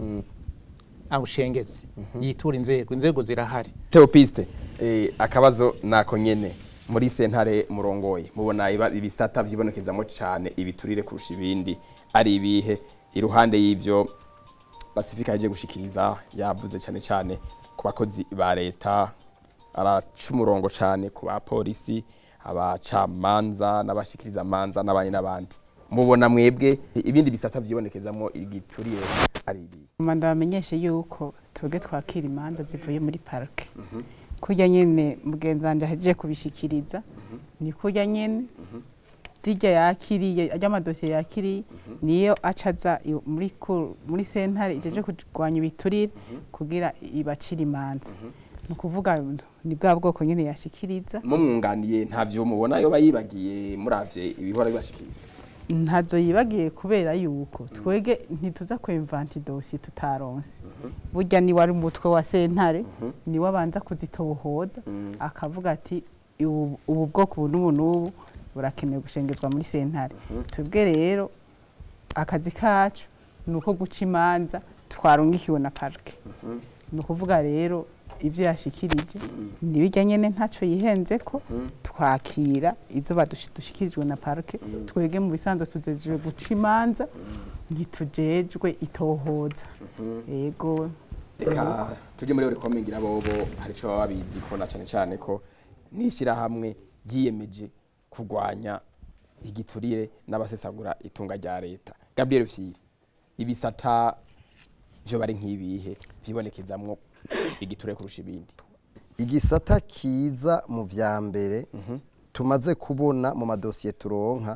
Speaker 2: awushengeze yitura inzego inzego zirahari
Speaker 1: Theopiste eh, akabazo nako nyene muri sentare murongoye mubona iba- ibisata vyibonekezamo cane ibiturire kurusha ibindi ari ibihe iruhande y'ivyo Pacifica yaje gushikiriza yavuze cane cane ku bakozi ba leta araca umurongo cane ku bapolisi abacamanza n'abashikiriza amanza n'abandi n'abandi mubona mwebwe ibindi bisata vyibonekezamo igiturire ari ibihe
Speaker 3: Mama ndabamenyeshe yuko twebwe twakira imanza zivuye muri parike kurya nyene mugenzi wanje ahejeje kubishikiriza ni kurya nyene zirya yakiriye ajya amadosiye yakiriye niyo acaza i- muri ku- muri sentare ijeje kurwanya ibiturire kugira ibacire imanza ni ukuvuga ni bwa bwoko nyene yashikiriza
Speaker 1: mumwunganiye ntavyo mubona yoba yibagiye muravye ibihora bibashikiriza
Speaker 3: ntazo yibagiye kubera yuko twege ntituza kwemvanti dosi tutaronse burya ni wari umutwe wa sentare niwe abanza kuzitobohoza akavuga ati ubu ubu bwoko ubu n'ubu n'ubu burakenewe gushengezwa muri sentare twebwe rero akazi kacu ni uko guca imanza twarungikiwe na parike ni ukuvuga rero ibyo yashikirije ntibijya nyine ntacyo yihenze ko twakira izo badushikirijwe na parike twege mu bisanzwe tuzejwe guca imanza ntitujejwe itohoza yego
Speaker 1: reka tujye muri Oricom ngira bobo hari ico baba babizi ko na cane cane ko n'ishyirahamwe ryiyemeje kurwanya igiturire n'abasesagura itunga rya leta Gabriel Fyiri ibisata vyo bari nk'ibihe vyibonekezamwo igiturire kurusha ibindi
Speaker 4: igisata kiza mu vya mbere tumaze kubona mu madosiye turonka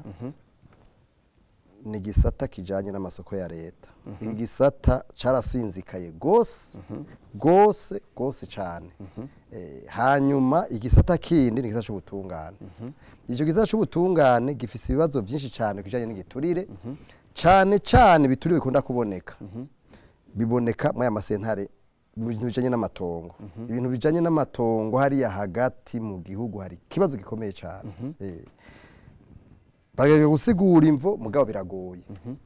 Speaker 4: ni igisata kijanye n'amasoko ya leta iki gisata carasinzikaye gose gose gose cane Eh, hanyuma igisata kindi ni igisata c'ubutungane ico gisata c'ubutungane gifise ibibazo vyinshi cane kijanye n'igiturire cane cane ibiturire bikunda kuboneka biboneka muri aya masentare mu bintu bijanye n'amatongo ibintu bijanye n'amatongo hariya hagati mu gihugu hari ikibazo gikomeye cyane Eh. baragerageza gusigura imvo mugabo biragoye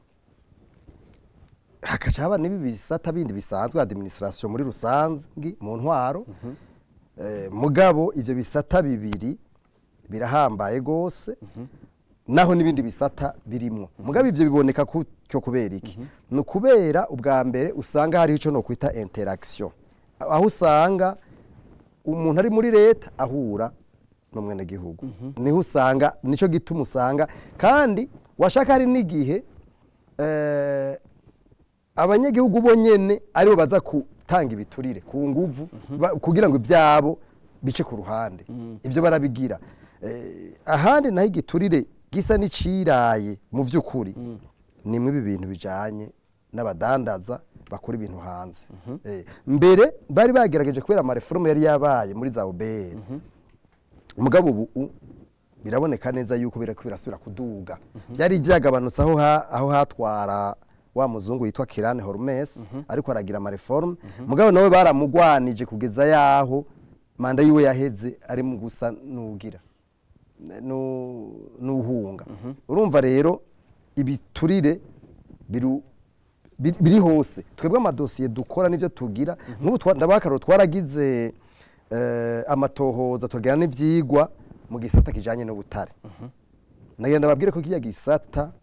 Speaker 4: hakaca haba n'ibi bisata bindi bisanzwe administration muri rusangi mu ntwaro Eh, mugabo ivyo bisata bibiri birahambaye gose naho n'ibindi bisata birimwo mugabo ivyo biboneka kutyo kubera iki ni ukubera ubwa mbere usanga hariho ico no kwita interaction aho usanga umuntu ari muri leta ahura n'umwenegihugu niho usanga nico gituma usanga kandi washaka hari n'igihe eh, abanyagihugu bo nyene aribo baza gutanga ibiturire ku nguvu ba- kugira ngo ibyabo bice ku ruhande ivyo barabigira Eh, ahandi naho igiturire gisa n'iciraye mu vy'ukuri ni mwe ibi bintu bijanye n'abadandaza bakora ibintu hanze Eh, mbere bari bagerageje kubera amareforme yari yabaye muri za obr mugabo ubu u- biraboneka neza yuko birako birasubira kuduga byari byagabanutse aho ha- aho hatwara wa muzungu yitwa Kirane Hormes ariko aragira amareforme mugabo nawe baramugwanije kugeza yaho manda yiwe yaheze ari mu gusa nugira nu- nuhunga urumva rero ibiturire biru biri biri hose twebwe amadosiye dukora n'ibyo tugira nk'ubu twa- ndabakararo twaragize eh, amatohoza tugira n'ivyigwa mu gisata kijanye n'ubutare nagenda babwire ko kiya gisata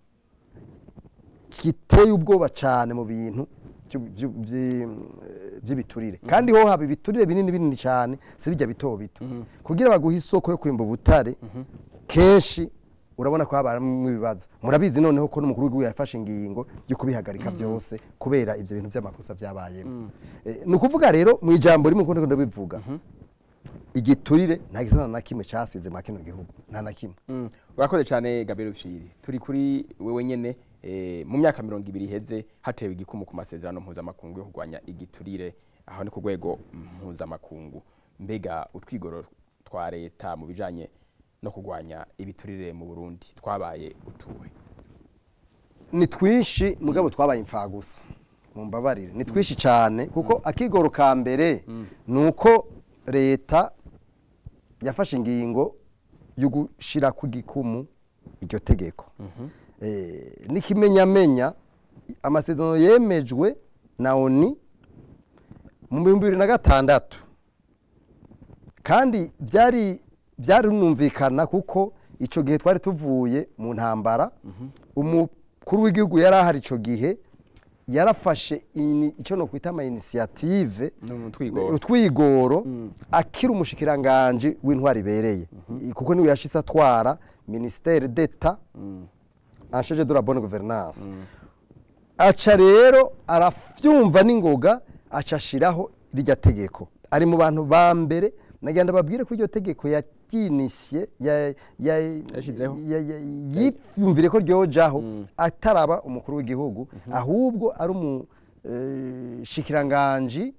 Speaker 4: kiteye ubwoba cyane mu bintu vyu- vyu- vyi- vy'ibiturire kandi ho haba ibiturire binini binini cyane si bijya bito bito kugira baguhe isoko yo kwimba ubutare kenshi urabona ko habaramwo ibibazo murabizi noneho ko n'umukuru w'igihugu yafashe ingingo yo kubihagarika byose kubera ivyo bintu by'amakosa byabayemo Eh, ni ukuvuga rero mu ijambo rimwe kuko ndabivuga igiturire nta gisata na kimwe cyasize mwa kino gihugu nta na kimwe
Speaker 1: Mm. urakoze cyane Gabriel Fshiri turi kuri wewe nyene eh, mu myaka mirongo ibiri iheze hatewe igikumu ku masezerano mpuzamakungu yo kurwanya igiturire aho ni ku rwego mpuzamakungu mbega utwigoro twa leta mu bijanye no kurwanya ibiturire mu Burundi twabaye utuwe
Speaker 4: ni twinshi mugabo twabaye imfagusa mumbabarire ni twinshi cyane kuko akigoro ka mbere ni uko leta yafashe ingingo yo gushyira ku gikumu iryo tegeko Eh, n'ikimenyamenya amasezerano yemejwe na oni mu bihumbi bibiri na gatandatu kandi byari byarunumvikana kuko icyo gihe twari tuvuye mu ntambara umukuru w'igihugu yari ahari icyo gihe yarafashe ini- icyo no kwita ama initiative
Speaker 1: No mu twigoro.
Speaker 4: utwigoro akiri umushikiranganje w'intwari ibereye I- kuko niwe yashitse atwara ministère d'etat en charge de la bonne gouvernance aca rero aravyumva n'ingoga aca ashiraho rirya tegeko ari mu bantu ba mbere nagenda babwire ko iryo tegeko yaryinisiye ya- ya-
Speaker 1: Yashizeho.
Speaker 4: ya- ya- yiyumvire ko ryojaho ataraba umukuru w'igihugu ahubwo ari umushikiranganji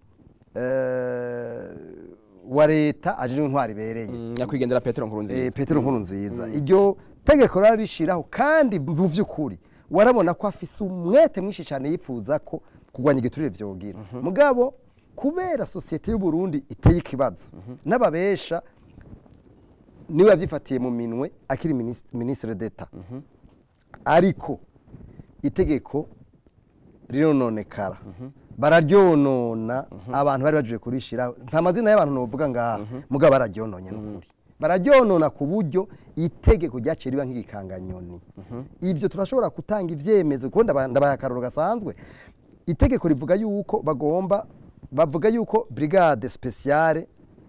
Speaker 4: wa leta ajejwe intwari ibereye
Speaker 1: nyakwigendera Petero
Speaker 4: Eh,
Speaker 1: Nkurunziza
Speaker 4: petero nkuru nziza iryo tegeko rari rishiraho kandi mu vy'ukuri warabona ko afise umwete mwinshi cyane yifuza ko kurwanya igiturire vyogira mugabo kubera sosiyete y'u Burundi iteye ikibazo n'ababesha niwe yavyifatiye mu minwe akiri minis- ministre d'etat ariko itegeko rirononekara bararyonona abantu bari baje kurishiraho nta mazina y'abantu novuga ngaha mugabo bararyononye n'ukuri bararyonona ku buryo itegeko ryaciye riba nk'igikanganyoni ibyo turashobora gutanga ivyemezo kuko ndaba- ndabaha akaroro gasanzwe itegeko rivuga yuko bagomba bavuga yuko brigade speciale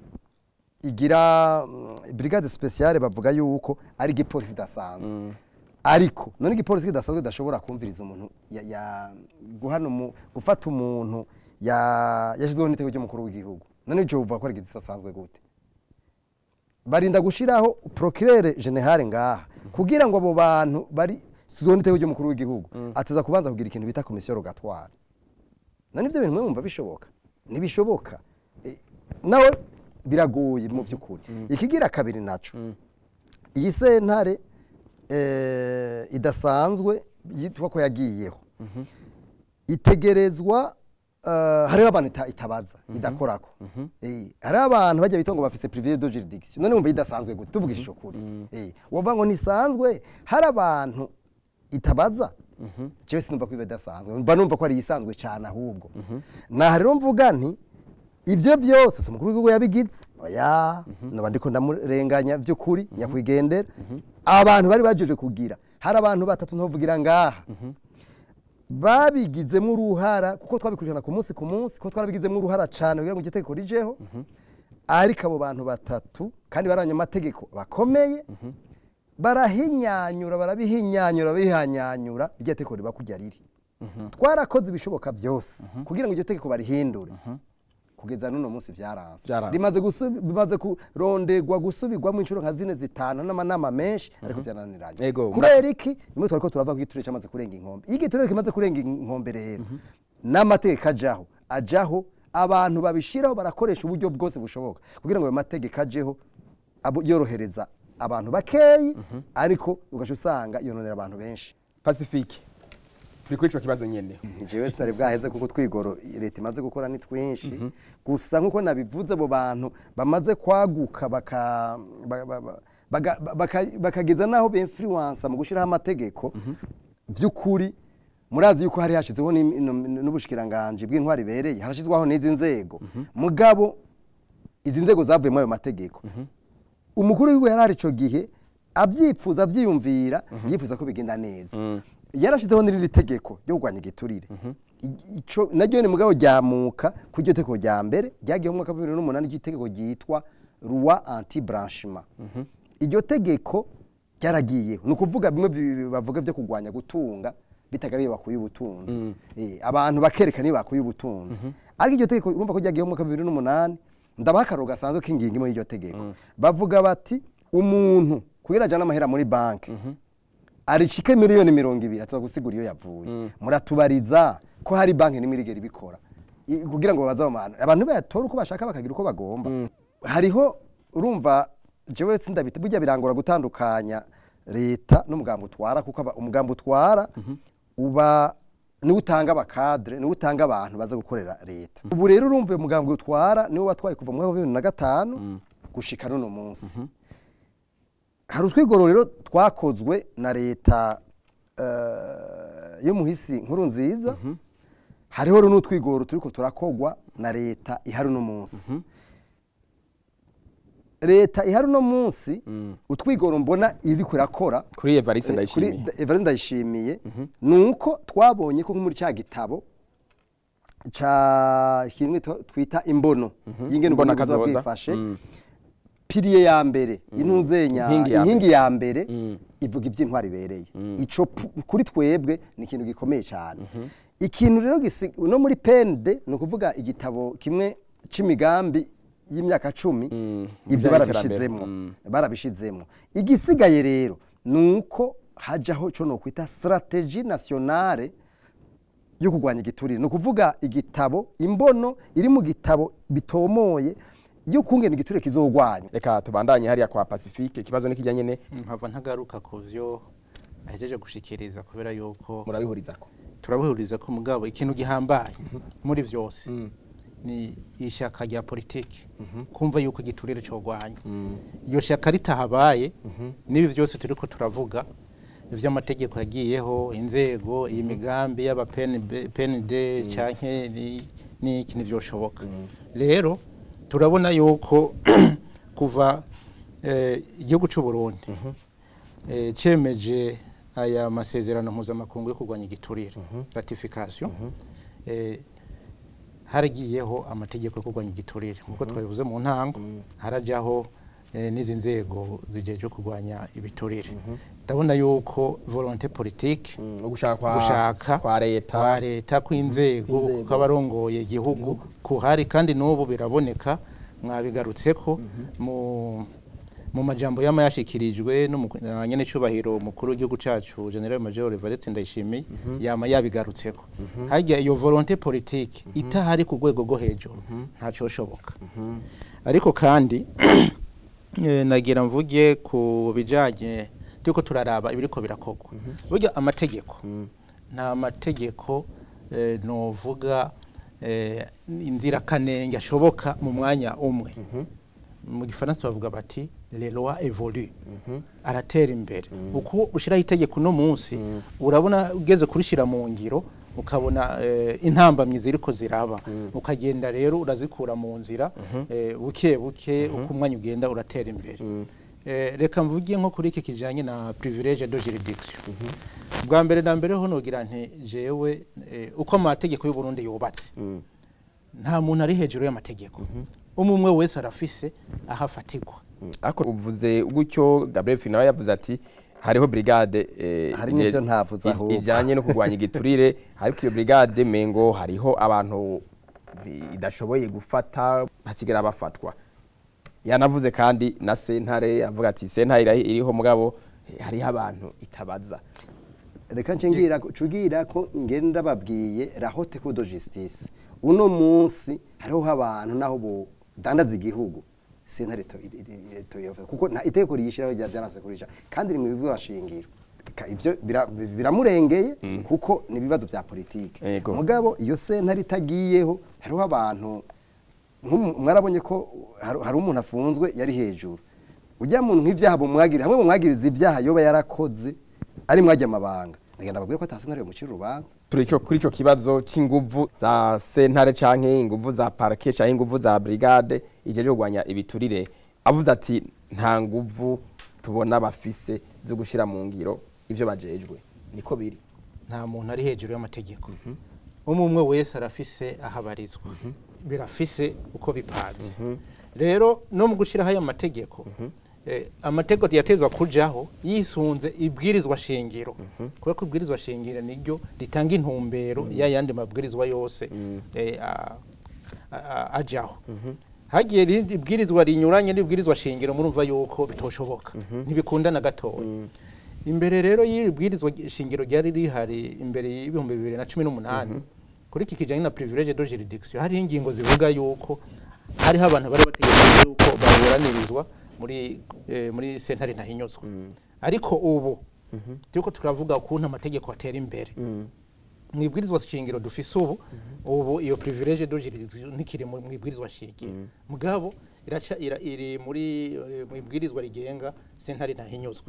Speaker 4: igira mm, brigade speciale bavuga yuko ari igipolisi idasanzwe ariko none igipolisi kidasanzwe kidashobora kumviriza umuntu ya- ya- guhana umu- gufata umuntu ya- yashyizweho n'itego ry'umukuru w'igihugu none ibyo buvuga ko ari igidasanzwe gute barinda gushiraho procureur general ngaha kugira ngo abo bantu bari sizwe n'itego ry'umukuru w'igihugu ateza kubanza kugira ikintu bita komisiyo rogatoire none ibyo bintu mwumva bishoboka ntibishoboka Eh, nawe biragoye mu by'ukuri ikigira kabiri naco iyi sentare eh, idasanzwe yitwa ko yagiyeho itegerezwa eh, hariho abantu ita- itabaza idakorako Eh, hariho abantu bajya bita ngo bafise privilege de juridiction none wumva idasanzwe gute tuvugishije ukuri Eh, wovuga ngo ntisanzwe hari abantu itabaza jewe sinumva ko iba idasanzwe mba numva ko ari iyisanzwe cyane ahubwo naha rero mvuga nti ibyo byose si umukuru w'igihugu yabigize oya noba ndiko ndamurenganya by'ukuri nyakwigendera abantu bari bajeje kugira hari abantu batatu ntovugira ngaha babigizemo uruhara kuko twabikurikirana ku munsi ku munsi kuko twarabigizemo uruhara cyane kugira ngo iryo tegeko rijeho ariko abo bantu batatu kandi bari abanyamategeko bakomeye barahinyanyura barabihinyanyura bihanyanyura iryo tegeko riba kujya riri twarakoze ibishoboka byose kugira ngo iryo tegeko barihindure kugeza n'uno munsi byaranze
Speaker 1: Byaranze.
Speaker 4: rimaze gusubi- bimaze kuronderwa gusubirwamo inshuro nka zine zitanu n'amanama menshi ariko byananiranye
Speaker 1: Ego,
Speaker 4: kubera iki nimwe twari ko turava ko igiturire cyamaze kurenga inkombe iyo igiturire kimaze kurenga inkombe rero n'amategeko ajaho ajaho abantu babishiraho barakoresha uburyo bwose bushoboka kugira ngo ayo mategeko ajeho abo- yorohereza abantu bakeyi ariko ugaca usanga yononera abantu benshi
Speaker 1: pacifique turi kuri ico kibazo nyene
Speaker 4: jewe sinari bwaheze kuko twigoro leta imaze gukora ni twinshi gusa nk'uko nabivuze abo bantu bamaze kwaguka baka- ba- ba- ba- baga- baka- bakageza n'aho bemfluwansa mu gushyiraho amategeko by'ukuri murazi yuko hari hashizeho n'im- n'um- n'ubushikiranganji bw'intwari ibereye harashyizwaho n'izi nzego mugabo izi nzego zavuyemo ayo mategeko umukuru w'igihugu yari ari icyo gihe abyipfuza abyiyumvira yifuza ko bigenda neza yarashyizeho n'irindi tegeko ryo kurwanya igiturire I- ico- naryo ni mugabo ryamuka ku iryo tegeko rya mbere ryagiyeho mu mwaka wa bibiri n'umunani ry'itegeko ryitwa roi anti branchement iryo tegeko ryaragiyeho ni ukuvuga bimwe bi- bavuga byo kurwanya gutunga bitagariye bakuye ubutunzi Eh, abantu bakerekana iyo bakuye ubutunzi ariko iryo tegeko urumva ko ryagiyeho mu mwaka wa bibiri n'umunani ndabaha akararo gasanzwe k'ingingo imwe y'iryo tegeko bavuga bati umuntu kugira ajyane amahera muri banki arishike miliyoni mirongo ibiri atuza gusigura iyo yavuye muratubariza ko hari banki n'imwe irigera ibikora I- kugira ngo babaze abo bantu abantu bayatora uko bashaka bakagira uko bagomba hariho urumva jewe sindabita burya birangora gutandukanya leta n'umugambi utwara kuko aba- umugambi utwara uba niwe utanga abakadre niwe utanga abantu baza gukorera leta ubu rero urumva uyu mugambi utwara niwo watwaye kuva mu mwaka wa bibiri na gatanu gushika n'uno munsi hari utwigoro rero twakozwe na leta eh, y'umuhisi nkuru nziza hariho rero n'utwigoro turiko turakogwa na leta ihari uno munsi leta ihari uno munsi utwigoro mbona iriko irakora
Speaker 1: kuri evariste
Speaker 4: Eh,
Speaker 1: ndayishimiye
Speaker 4: kuri Evariste ndayishimiye ni uko twabonye ko nko muri cya gitabo ca kimwe twa- twita imbono y'ingene
Speaker 1: Imbona
Speaker 4: uburundi buzoba
Speaker 1: kazoza.
Speaker 4: bwifashe
Speaker 1: Mm.
Speaker 4: piriye ya mbere intuzenya
Speaker 1: Inkingi ya
Speaker 4: inkingi ya mbere
Speaker 1: Mm.
Speaker 4: ivuga iby'intwari ibereye ico pu- kuri twebwe ni ikintu gikomeye cyane ikintu rero gisi- no muri pende ni ukuvuga igitabo kimwe c'imigambi y'imyaka cumi
Speaker 1: Mm.
Speaker 4: ibyo
Speaker 1: Bijyanye
Speaker 4: barabishizemo
Speaker 1: n'iterambere. Mm.
Speaker 4: barabishizemo igisigaye rero ni uko hajaho cyo no kwita strategie nationale yo kurwanya igiturire ni ukuvuga igitabo imbono iri mu gitabo bitomoye yo kungena igiturire kizogwanywa
Speaker 1: reka tubandanye hariya kwa pacifique ikibazo nikijyanye ne
Speaker 2: mpava ntagaruka ku byo ahejeje gushikiriza kubera yuko
Speaker 1: murabihurizako
Speaker 2: turabihuriza ko mugabo ikintu gihambaye muri byose ni ishyaka rya politiki kumva yuko igiturire cyogwanya iyo shyaka ritahabaye n'ibi byose turi ko turavuga iby'amategeko yagiyeho inzego iyi migambi y'abapenide cyangwa n'iki ntibyoshoboka rero turabona yuko kuva eh, igihugu cy'u Burundi eh, cyemeje aya masezerano mpuzamakungu yo kurwanya igiturire ratification eh, haragiyeho amategeko yo kurwanya igiturire nk'uko twabivuze mu ntango harajyaho eh, n'izi nzego zigejeje kurwanya ibiturire ndabona yuko volonté politique
Speaker 1: Mm, ugushaka kwa
Speaker 2: gushaka
Speaker 1: kwa leta
Speaker 2: kwa leta kw'inzego
Speaker 1: Kw'inzego.
Speaker 2: kw'abarongoye igihugu kuhari kandi n'ubu biraboneka mwabigarutseko mu mu majambo yama yashikirijwe na nyene cubahiro umukuru w'igihugu cacu General Major Evariste Ndayishimiye yama yabigarutseko harya iyo volonté politique itahari ku rwego rwo hejuru ntacoshoboka ariko kandi eh, nagira mvuge ku bijanye turiko turaraba ibiriko birakorwa burya amategeko nta mategeko eh, novuga eh, inzirakanenge ashoboka mu mwanya umwe mu gifaransa bavuga bati les lois évoluent aratera imbere uko ushiraho itegeko uno munsi urabona ugeze kurishira mu ngiro ukabona eh, intambamyi ziriko ziraba ukagenda rero urazikura mu nzira eh, buke buke uko umwanya ugenda uratera imbere Eh, reka mvuge nko kuri iki kijanye na privilege de juridiction bwa mbere na mbere ho nogira nti jewe eh, uko amategeko y'u Burundi yubatse nta muntu ari hejuru y'amategeko umwe umwe wese arafise aho afatirwa
Speaker 1: ariko uvuze gutyo Gabriel Finawe yavuze ati hariho brigade eh,
Speaker 4: Hari
Speaker 1: ije-
Speaker 4: n'ivyo ntavuze
Speaker 1: i-
Speaker 4: ahubwo.
Speaker 1: ijanye no kurwanya igiturire ariko iyo brigade mengo hariho abantu bi- idashoboye gufata hasigara bafatwa yanavuze kandi na sentare avuga ati sentare irahi- iriho mugabo eh, hariho abantu itabaza
Speaker 4: reka ncengira cugira ko ngenda babwiye rahote ko do justice uno munsi hariho abantu naho budandaza igihugu sentare to- i- i- i- toyova kuko nta itegeko riyishiraho rya byaranse kurisha kandi rimwe bibi bashingiro Ka- ivyo bira- biramurengeye kuko ni ibibazo vya politike
Speaker 1: Yego.
Speaker 4: mugabo iyo sentare itagiyeho hariho abantu nk'umu- mwarabonye ko hari hari umuntu afunzwe yari hejuru ujya muntu nk'ibyaha bumwagiriza hamwe bumwagiriza ibyaha yoba yarakoze ari mwajya amabanga nagenda babwiye ko atasentare mucira urubanza
Speaker 1: turi ico- kuri ico kibazo c'inguvu za sentare canke inguvu za parke canke inguvu za brigade ijeje kurwanya ibiturire avuze ati nta nguvu tubona bafise zo gushira mu ngiro ivyo bajejwe niko biri
Speaker 2: nta muntu ari hejuru y'amategeko umwe umwe wese arafise aho abarizwa birafise uko bipanze rero no mu gushyiraho aya mategeko eh, amategeko yatezwa kujaho yisunze ibwirizwa shingiro kubera ko ibwirizwa shingiro niryo ritanga intumbero y'ayandi mabwirizwa yose eh, a- a- a- ajaho hagiye irindi ibwirizwa rinyuranye n'ibwirizwa shingiro murumva yuko bitoshoboka ntibikunda na gatoya imbere rero y'iri bwirizwa shingiro ryari rihari imbere y'ibihumbi bibiri na cumi n'umunani kuri iki kijyanye na privilege de juridiction hariho ingingo zivuga yuko hariho abantu bari bategereje yuko baburanirizwa muri eh, muri sentare ntahinyuzwa ariko ubu turiko turavuga ukuntu amategeko atera imbere mu ibwirizwa shingiro dufise ubu ubu iyo privilege de juridiction ntikiri mu mu ibwirizwa shingiro mugabo iraca ira, iri muri eh, mu ibwirizwa rigenga sentare ntahinyuzwa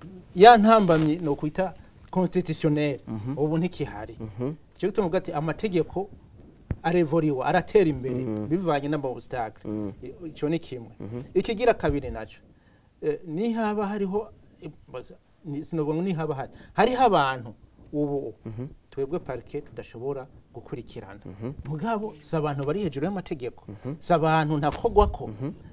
Speaker 2: ya ntambamyi no kwita constitutionnel ubu ntikihari cyo gituma uvuga ati amategeko arevoriwa aratera imbere bivanye n'amaobstacle icyo ni kimwe ikigira kabiri naco eh, nihaba hariho eh, baza- ni- sinovuga ngo nihaba hari hariho abantu ubu twebwe parike tudashobora gukurikirana mugabo si abantu bari hejuru y'amategeko si abantu ntakogwako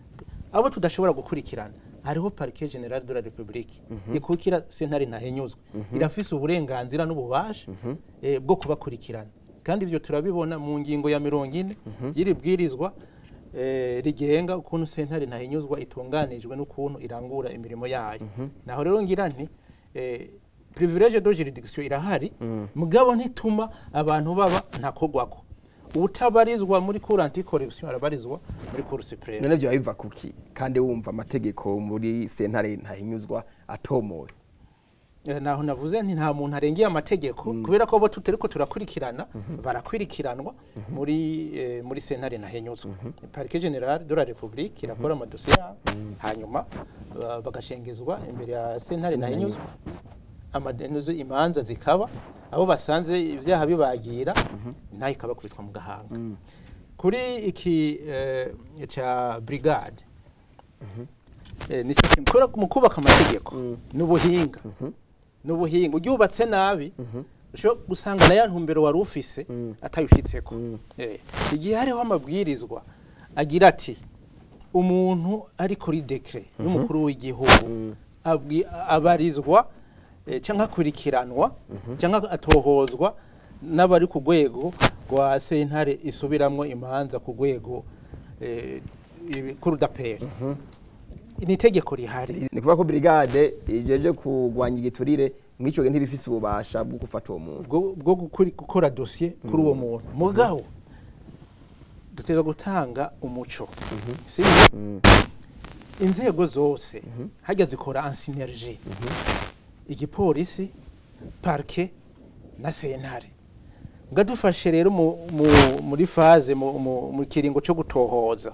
Speaker 2: abo tudashobora gukurikirana hariho parike generale de la republique ikukira sentare ntahenyuzwa irafise uburenganzira n'ububasha eh, bwo kubakurikirana kandi ivyo turabibona mu ngingo ya mirongo ine y'iri bwirizwa eh, rigenga ukuntu sentare ntahinyuzwa itunganijwe n'ukuntu irangura imirimo yayo naho rero ngira nti eh, privilege de juridiction irahari mugabo ntituma abantu baba ntakogwako utabarizwa muri cour anticorruption arabarizwa muri cour supreme
Speaker 1: none vyo biva kuki kandi wumva amategeko muri sentare ntahinyuzwa atomowe
Speaker 2: Eh, naho navuze nti nta muntu arengeye amategeko kubera ko bo tutariko turakurikirana barakurikiranwa muri eh, muri sentare ntahenyuzwa parike generale de la republique irakora amadosiye yabo hanyuma ba- bagashengezwa imbere ya sentare ntahenyuzwa amadenuzo imanza zikaba abo basanze ibyaha bibagira ntayo ikabakubitwa mu gahanga kuri iki eh, ca brigade eh, nico kimwe kubera mu kubaka amategeko n'ubuhinga n'ubuhinga uryubatse nabi ushobora gusanga na ya ntumbero wari ufise atayushitseko Eh, igihe hariho amabwirizwa agira ati umuntu ari kuri dekre y'umukuru w'igihugu abwi- abarizwa eh, canke akurikiranwa canke atohozwa n'abari ku rwego rwa sentare isubiramwo imanza ku rwego eh, ibi- k'urudaperi ni itegeko rihari
Speaker 1: ni kuvuga ko brigade ijeje kurwanya igiturire mw'ico gihe ntibifise ububasha bwo gufata uwo muntu
Speaker 2: bwo bwo gukuri- gukora dosiye kuri uwo muntu mugabo duteza gutanga umuco si inzego zose hajya zikora en synergie igipolisi parke na sentare nga dufashe rero mu- mu- muri faze mu- mu mu kiringo cyo gutohoza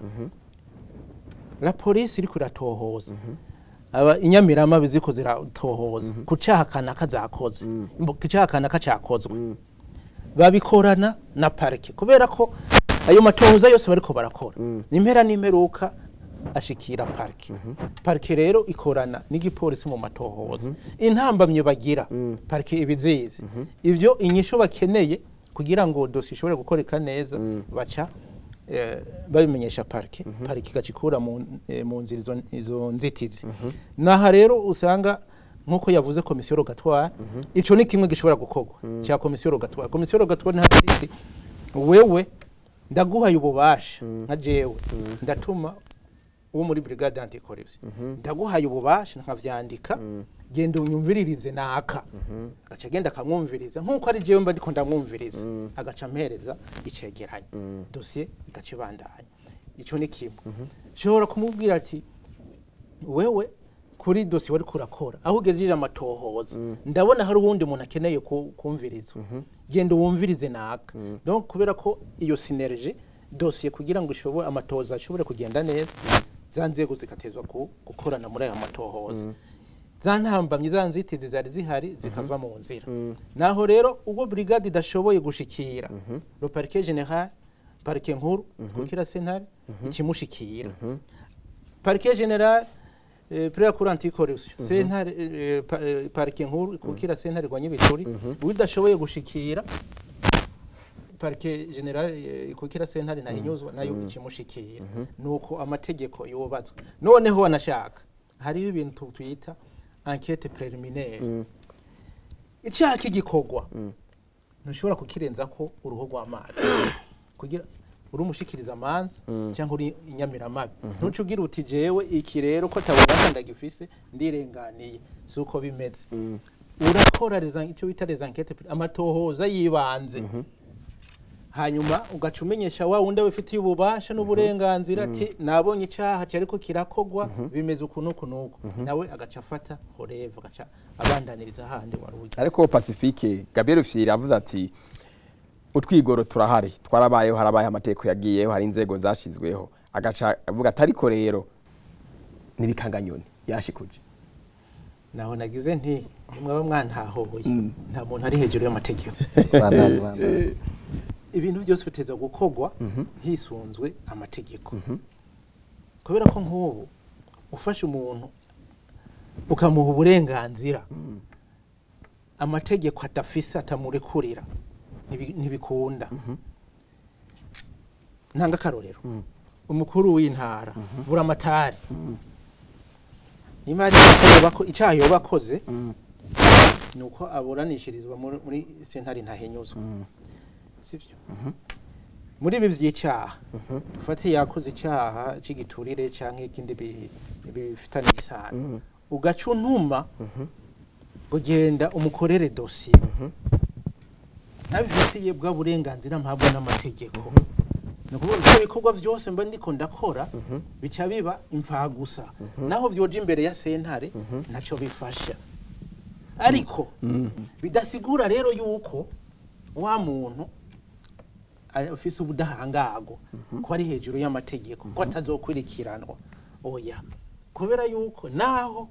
Speaker 2: la polisi iriko iratohoza aba inyamirama ziko ziratohoza ku caha kanaka zakoze Imbo- ku caha kanaka cakozwe babikorana na parike kubera ko ayo matohoza yose bariko barakora impera n'imperuka ashikira parike parike rero ikorana n'igipolisi mu matohoza intambamye bagira parike ibizizi ivyo inyishu bakeneye kugira ngo dosi ishobore gukoreka neza baca eh, babimenyesha parike parike igacikura mu, eh, mu nzira izo, izo nzitizi naha rero usanga nk'uko yavuze komisiyo rogatwara ico ni kimwe gishobora gukorwa cya komisiyo rogatwara komisiyo rogatwara ntihagira iti wewe ndaguhaye ububasha nka jewe ndatuma uwo muri brigade anticorruption ndaguhaye ububasha nkavyandika genda unyumviririze naka agaca agenda akamwumviriza nk'uko ari jewe mba ndiko ndamwumviriza agaca ampereza icegeranyo dosiye igaca ibandanya ico ni kimwe nshobora kumubwira ati wewe kuri dosiye wari kurakora aho ugejeje amatohoza ndabona hari uwundi muntu akeneye ku- kumvirizwa genda wumvirize naka donc kubera ko iyo synergie dosiye kugira ngo ishobore amatohoza ashobore kugenda neza za nzego zigatezwa ku- gukorana muri aya matohoza za ntambamyi za nzitizi zari zihari zikava mu nzira naho rero ubwo brigade idashoboye gushikira le parquet general parike nkuru kukira sentare ikimushikira parike general eh, priya kuri anticorruption sentare eh, pa- eh, parike nkuru kukira sentare rwa nyibituri udashoboye gushikira parike general eh, ikukira sentare nahinyuzwa nayo ikimushikira nuko amategeko yubatswe noneho wanashaka hariho ibintu twita enquête préliminaire icyaha k'igikorwa ntushobora kukirenza ko uruhu rw'amazi kugira uri umushikiriza amanza cyangwa uri inyamiramabi ntuce ugira uti jewe iki rero ko atabona ndagifise ndirenganiye si uko bimeze urakora les- icyo bita les enquêtes pré- amatohoza yibanze hanyuma ugaca umenyesha wa wundi abifitiye ububasha n'uburenganzira ati nabonye icyaha cyariko kirakogwa bimeze uku n'uku n'uku nawe agaca afata horeva agaca abandaniriza ahandi wari ugize
Speaker 1: ariko pacifique gabriel fiyeri avuze ati utwigoro turahari twarabayeho harabaye amategeko yagiyeho hari inzego zashyizweho agaca avuga ati ariko rero n'ibikanganyoni yashikuje
Speaker 2: naho nagize nti mwaba mwantahoye nta muntu ari hejuru y'amategeko
Speaker 4: Bandanye, bandanye.
Speaker 2: ibintu byose biteza gukorwa hisunzwe amategeko kubera ko nk'ubu ufashe umuntu ukamuha uburenganzira amategeko adafise atamurekurira ntibi- ntibikunda ntanga akarorero umukuru w'intara buramatari niba hari icyaha yoba- icyaha yoba akoze ni uko aburanishirizwa muri muri sentare ntahinyuzwa sibyo muri ibi by'icyaha dufate yakoze icyaha cy'igiturire cyangwa ikindi bi- bifitanye isano ugaca untuma ugenda umukorere dosiye ntabifitiye bwa burenganzira mpabwa n'amategeko ni ukuvuga ibyo bikorwa byose mba ndiko ndakora bica biba imfagusa naho byoja imbere ya sentare ntacyo bifasha ariko bidasigura rero yuko wa muntu afise ubudahangarwa ko ari hejuru y'amategeko ko atazokurikiranwa oya kubera yuko naho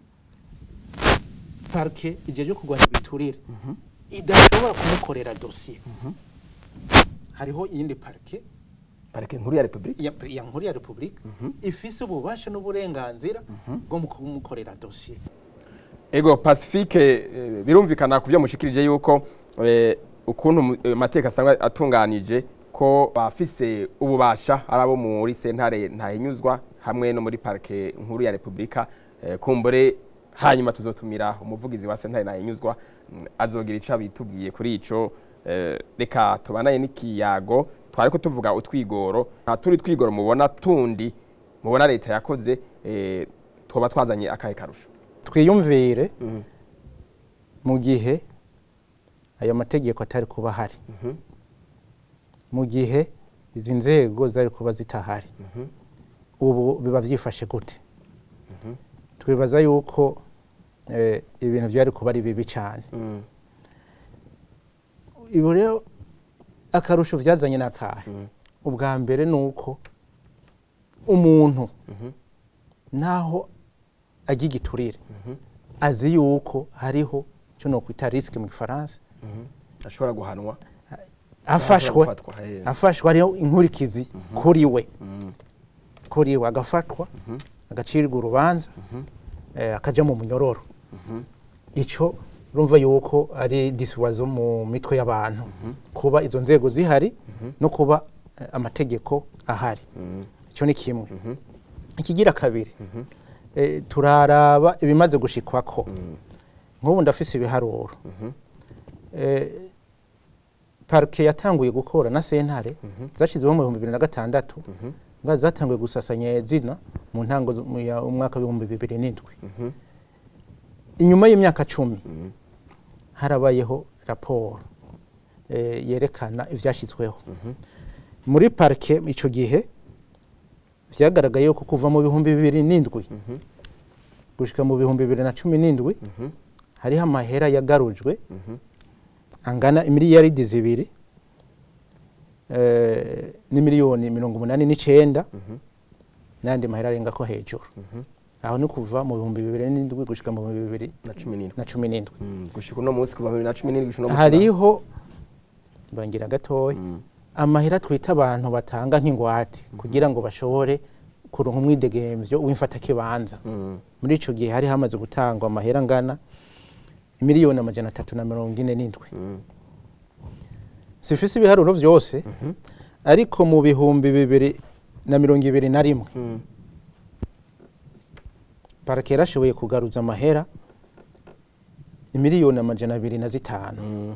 Speaker 2: parike igihe cyo kurwanya ibiturire idashobora kumukorera dosiye hariho iyindi parike
Speaker 1: parike nkuru ya repubulika
Speaker 2: ya, ya nkuru ya repubulika ifise ububasha n'uburenganzira bwo mu kumukorera dosiye
Speaker 1: ego pacifique eh, birumvikana ku byo mushikirije yuko eh, ukuntu mu- eh, amategeko asanzwe atunganije ko bafise ububasha ari abo muri sentare ntahinyuzwa hamwe no muri parike nkuru ya repubulika eh, kumbure hanyuma tuzotumira umuvugizi wa sentare nahinyuzwa mm, azogira ico abitubwiye kuri ico eh, reka tubanaye n'ikiyago twariko tuvuga utwigoro nta turi twigoro mubona tundi mubona leta yakoze eh, twoba twazanye akahe karusho
Speaker 2: twiyumvire mu gihe ayo mategeko atari kuba ahari mu gihe izi nzego zari kuba zitahari ubu biba byifashe gute twibaza yuko eh, ibintu byari kuba ari bibi cyane ibi rero akarusho byazanye n'akahe ubwa mbere ni uko umuntu naho ajya igiturire azi yuko hariho icyo nokwita risike mu gifaransa
Speaker 1: ashobora guhanwa
Speaker 2: afashwe
Speaker 1: gufatwa, eh.
Speaker 2: afashwe hariho inkurikizi kuri we kuri we agafatwa agacirwa urubanza eh, akaja mu munyororo icyo urumva yuko ari disiwazo mu mitwe y'abantu kuba izo nzego zihari no kuba eh, amategeko ahari icyo ni kimwe ikigira kabiri eh, turaraba ibimaze gushikwako nk'ubu ndafise ibiharuro Eh, parike yatanguye gukora na sentare zashyizweho mu bihumbi bibiri na gatandatu nga zatanguye gusasanya zina mu ntango z- mu ya- umwaka w'ibihumbi bibiri n'indwi inyuma y'imyaka cumi harabayeho raporo eh, yerekana ivyashyizweho muri parike icyo gihe vyagaragaye ko kuva mu bihumbi bibiri n'indwi gushika mu bihumbi bibiri na cumi n'indwi hariho amahera yagarujwe angana imiliyaridi zibiri eh, n'imiliyoni mirongo umunani n'icenda n'ayandi mahera arenga ko hejuru aho ni kuva mu bihumbi bibiri n'indwi gushika mu bihumbi bibiri
Speaker 1: na cumi n'indwi
Speaker 2: na cumi n'indwi
Speaker 1: Mm, gushika uno munsi kuva bibiri na cumi n'indwi gushika uno munsi
Speaker 2: hariho bangira gatoya
Speaker 1: Mm.
Speaker 2: amahera twita abantu batanga nk'ingwate kugira ngo bashobore kuronka umwidegemvyo w'imfatakibanza
Speaker 1: Mm.
Speaker 2: muri ico gihe hari hamaze gutangwa amahera angana miliyoni amajana atatu na mirongo ine n'indwi
Speaker 1: Mm.
Speaker 2: sifise ibiharuro vyose ariko mu bihumbi bibiri na mirongo ibiri na rimwe
Speaker 1: Mm.
Speaker 2: parake yarashoboye kugaruza amahera imiliyoni amajana abiri na zitanu
Speaker 1: Mm.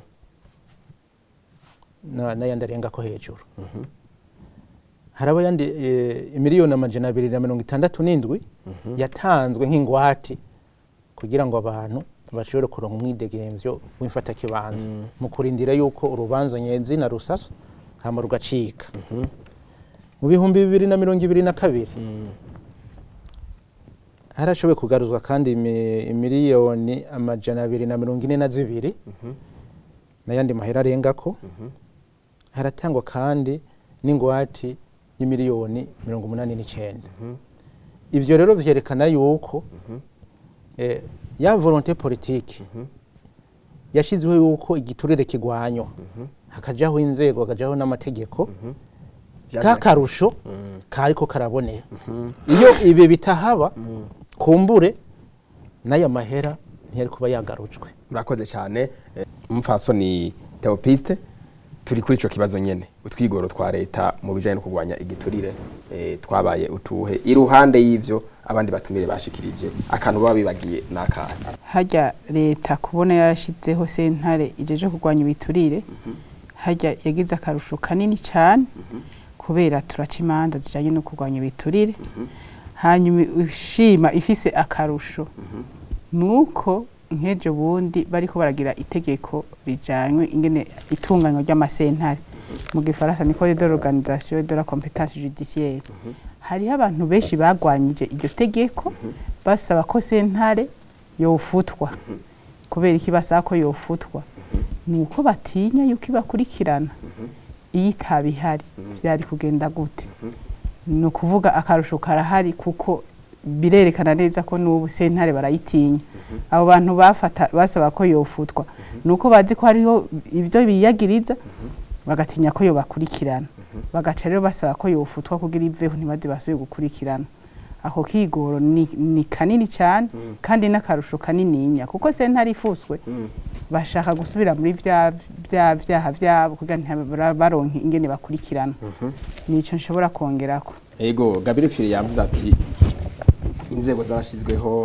Speaker 2: na- n'ayandi arenga ko hejuru haraba yandi eh, imiliyoni amajana abiri na mirongo itandatu n'indwi yatanzwe nk'ingwate kugira ngo abantu bashobore kuronka umwidegemvyo w'imfatakibanza mu kurindira yuko urubanza nyezina rusaswa hama rugacika mu bihumbi bibiri na mirongo ibiri na kabiri harashoboye kugaruzwa kandi imi- imiliyoni amajana abiri na mirongo ine na zibiri n'ayandi mahera arengako haratangwa kandi n'ingwate y'imiliyoni mirongo umunani n'icenda ivyo rero vyerekana yuko eh, ya volonté politique yashizweho yuko igiturire kigwanywa hakajaho inzego hakajaho n'amategeko kakarusho kariko karabonera iyo ibi bitahaba kumbure n'aya mahera ntiyari kuba yagarujwe
Speaker 1: murakoze cyane Eh, umupfasoni teopiste turi kuri ico kibazo nyene utwigoro twa leta mu bijanye no kurwanya igiturire eh, twabaye utuhe iruhande y'ivyo abandi batumire bashikirije akantu baba bibagiye n'akahe
Speaker 3: hajya leta kubona yarashyizeho sentare ijeje kurwanya ibiturire hajya yagize akarusho kanini cyane kubera turaca imanza zijyanye no kurwanya ibiturire hanyuma ushima ifise akarusho ni uko nk'ejo bundi bariko baragira itegeko rijanywe ingene itunganywa ry'amasentare mu gifaransa ni code de l'organisation de la compétence judiciaire hariho abantu benshi bagwanyije iryo tegeko basaba ko sentare yofutwa kubera iki basaba ko yofutwa ni uko batinya yuko ibakurikirana iyo itaba ihari byari kugenda gute ni ukuvuga akarusho karahari kuko birerekana neza ko n'ubu sentare barayitinya abo bantu bafata basaba ko yofutwa ni uko bazi ko hariho ibyo biyagiriza bagatinya ko yobakurikirana bagaca rero basaba ko yofutwa kugira iveho ntibaze basubire gukurikirana ako kigoro ni, ni kanini cyane kandi n'akarusho kanininya kuko sentare ifuswe bashaka gusubira muri vya vya vyaha vyabo kugira ntibara- baronke ingene bakurikirana nico nshobora kongerako
Speaker 1: ego gabire fili yavuze ati inzego zabashizweho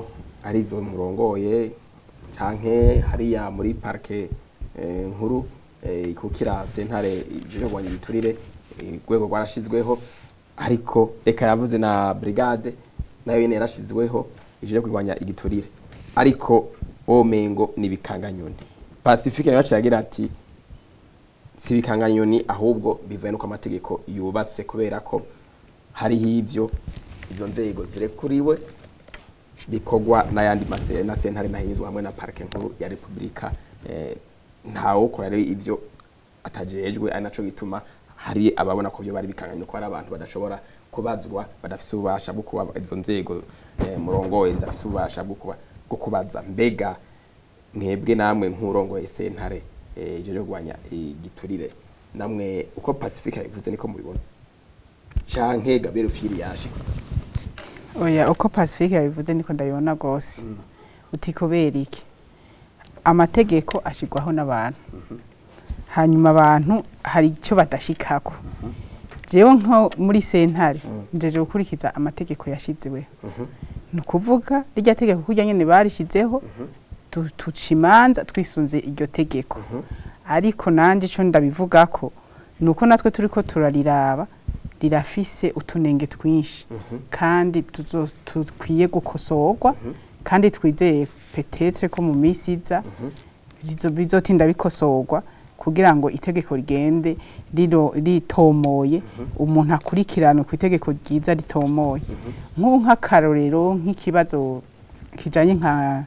Speaker 1: arizo murongoye canke hariya muri parke eh, nkuru eh, ikukira sentare ije kurwanya igiturire eh, urwego rwarashizweho ariko eka yavuze na brigade nayo nyene yarashizweho ije kurwanya igiturire ariko womengo ni bikanganyoni pacifique nayo yaciye agira ati si ibikanganyoni ahubwo bivuye nuko amategeko yubatse kubera ko hariho ivyo izo nzego zirekuriwe bikorwa n'ayandi mase- na sentare nahinyuzwa hamwe na parike nkuru ya repubulika eh, ntawukora rero ivyo atajejwe ari naco gituma hari ababona ko byo bari bikanganyoni ko hari abantu badashobora kubazwa badafise ububasha bwo kuba izo nzego eh, murongoye zidafise ububasha bwo kuba bwo kubaza mbega mwebwe namwe nk'urongoye sentare eh, ijeje kurwanya igiturire namwe uko pacifique yabivuze niko mubibona canke gabriel fili yaje
Speaker 3: oya uko pacifique yabivuze niko ndabibona rwose uti kubera iki amategeko ashyirwaho n'abantu hanyuma abantu hari icyo badashikako jewe nko muri sentare njeje gukurikiza amategeko yashizeweho ni ukuvuga rirya tegeko kurya nyene barishizeho tu- tuca imanza twisunze iryo tegeko ariko nanje ico ndabivugako ni uko natwe turiko turariraba rirafise utunenge twinshi kandi tuzo- dukwiye gukosorwa kandi twizeye petetre ko mu minsi iza bizo- bizotinda bikosorwa kugira ngo itegeko rigende riro- ritomoye umuntu akurikirane ku itegeko ryiza ritomoye nk'ubu nk'akarorero nk'ikibazo kijanye nka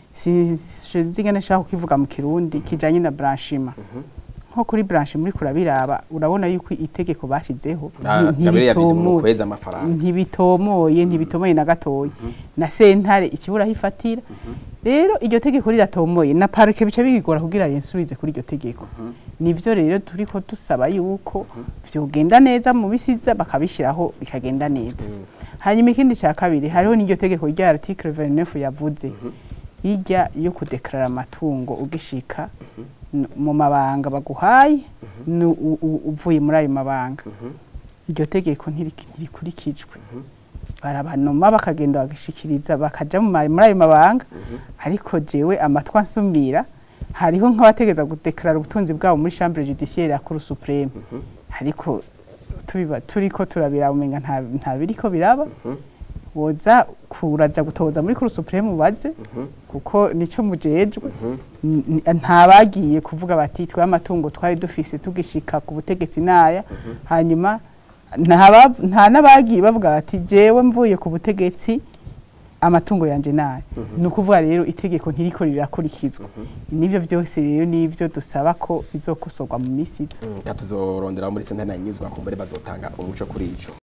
Speaker 3: sinzi ngene nshaka kukivuga mu kirundi kijanye na branchima nko kuri branche muri kurabiraba urabona yuko itegeko bashizeho nti-
Speaker 1: gabriel yabize mu
Speaker 3: ntiritomoye
Speaker 1: kwezi amafaranga
Speaker 3: ntibitomoye ntibitomoye na gatoya na sentare ikibura aho ifatira rero iryo tegeko riratomoye na parike bica bigora kugira rinsubize kuri iryo tegeko nivyo rero turiko dusaba yuko vyogenda neza mu bisiza bakabishiraho bikagenda neza hanyuma ikindi cya kabiri hariho n'iryo tegeko rya article 29 yavuze irya yo kudekarara amatungo ugishika n- mu mabanga baguhaye nu- u- u- uvuye muri ayo mabanga iryo tegeko ntiri- ntirikurikijwe barabanoma bakagenda bagashikiriza bakaja mu ma- muri ayo mabanga ariko jewe amatwi ansumira hariho nk'abategeza gudekarara ubutunzi bwabo muri chambre judiciaire ya cour supreme ariko tubiba turiko turabira umenga nta nta biriko biraba woza kuraja gutoza muri cour supreme ubaze kuko nico mujejwe N- n- ntabagiye kuvuga bati twe amatungo twari dufise tugishika ku butegetsi naya hanyuma ntaba- nta n'abagiye bavuga bati jewe mvuye ku butegetsi amatungo yanje nayo ni ukuvuga rero itegeko ntiriko rirakurikizwa nivyo vyose rero nivyo dusaba ko bizokosorwa mu misi iza
Speaker 1: reka tuzorondera muri sentare nahinyuzwa kumbere bazotanga umuco kuri ico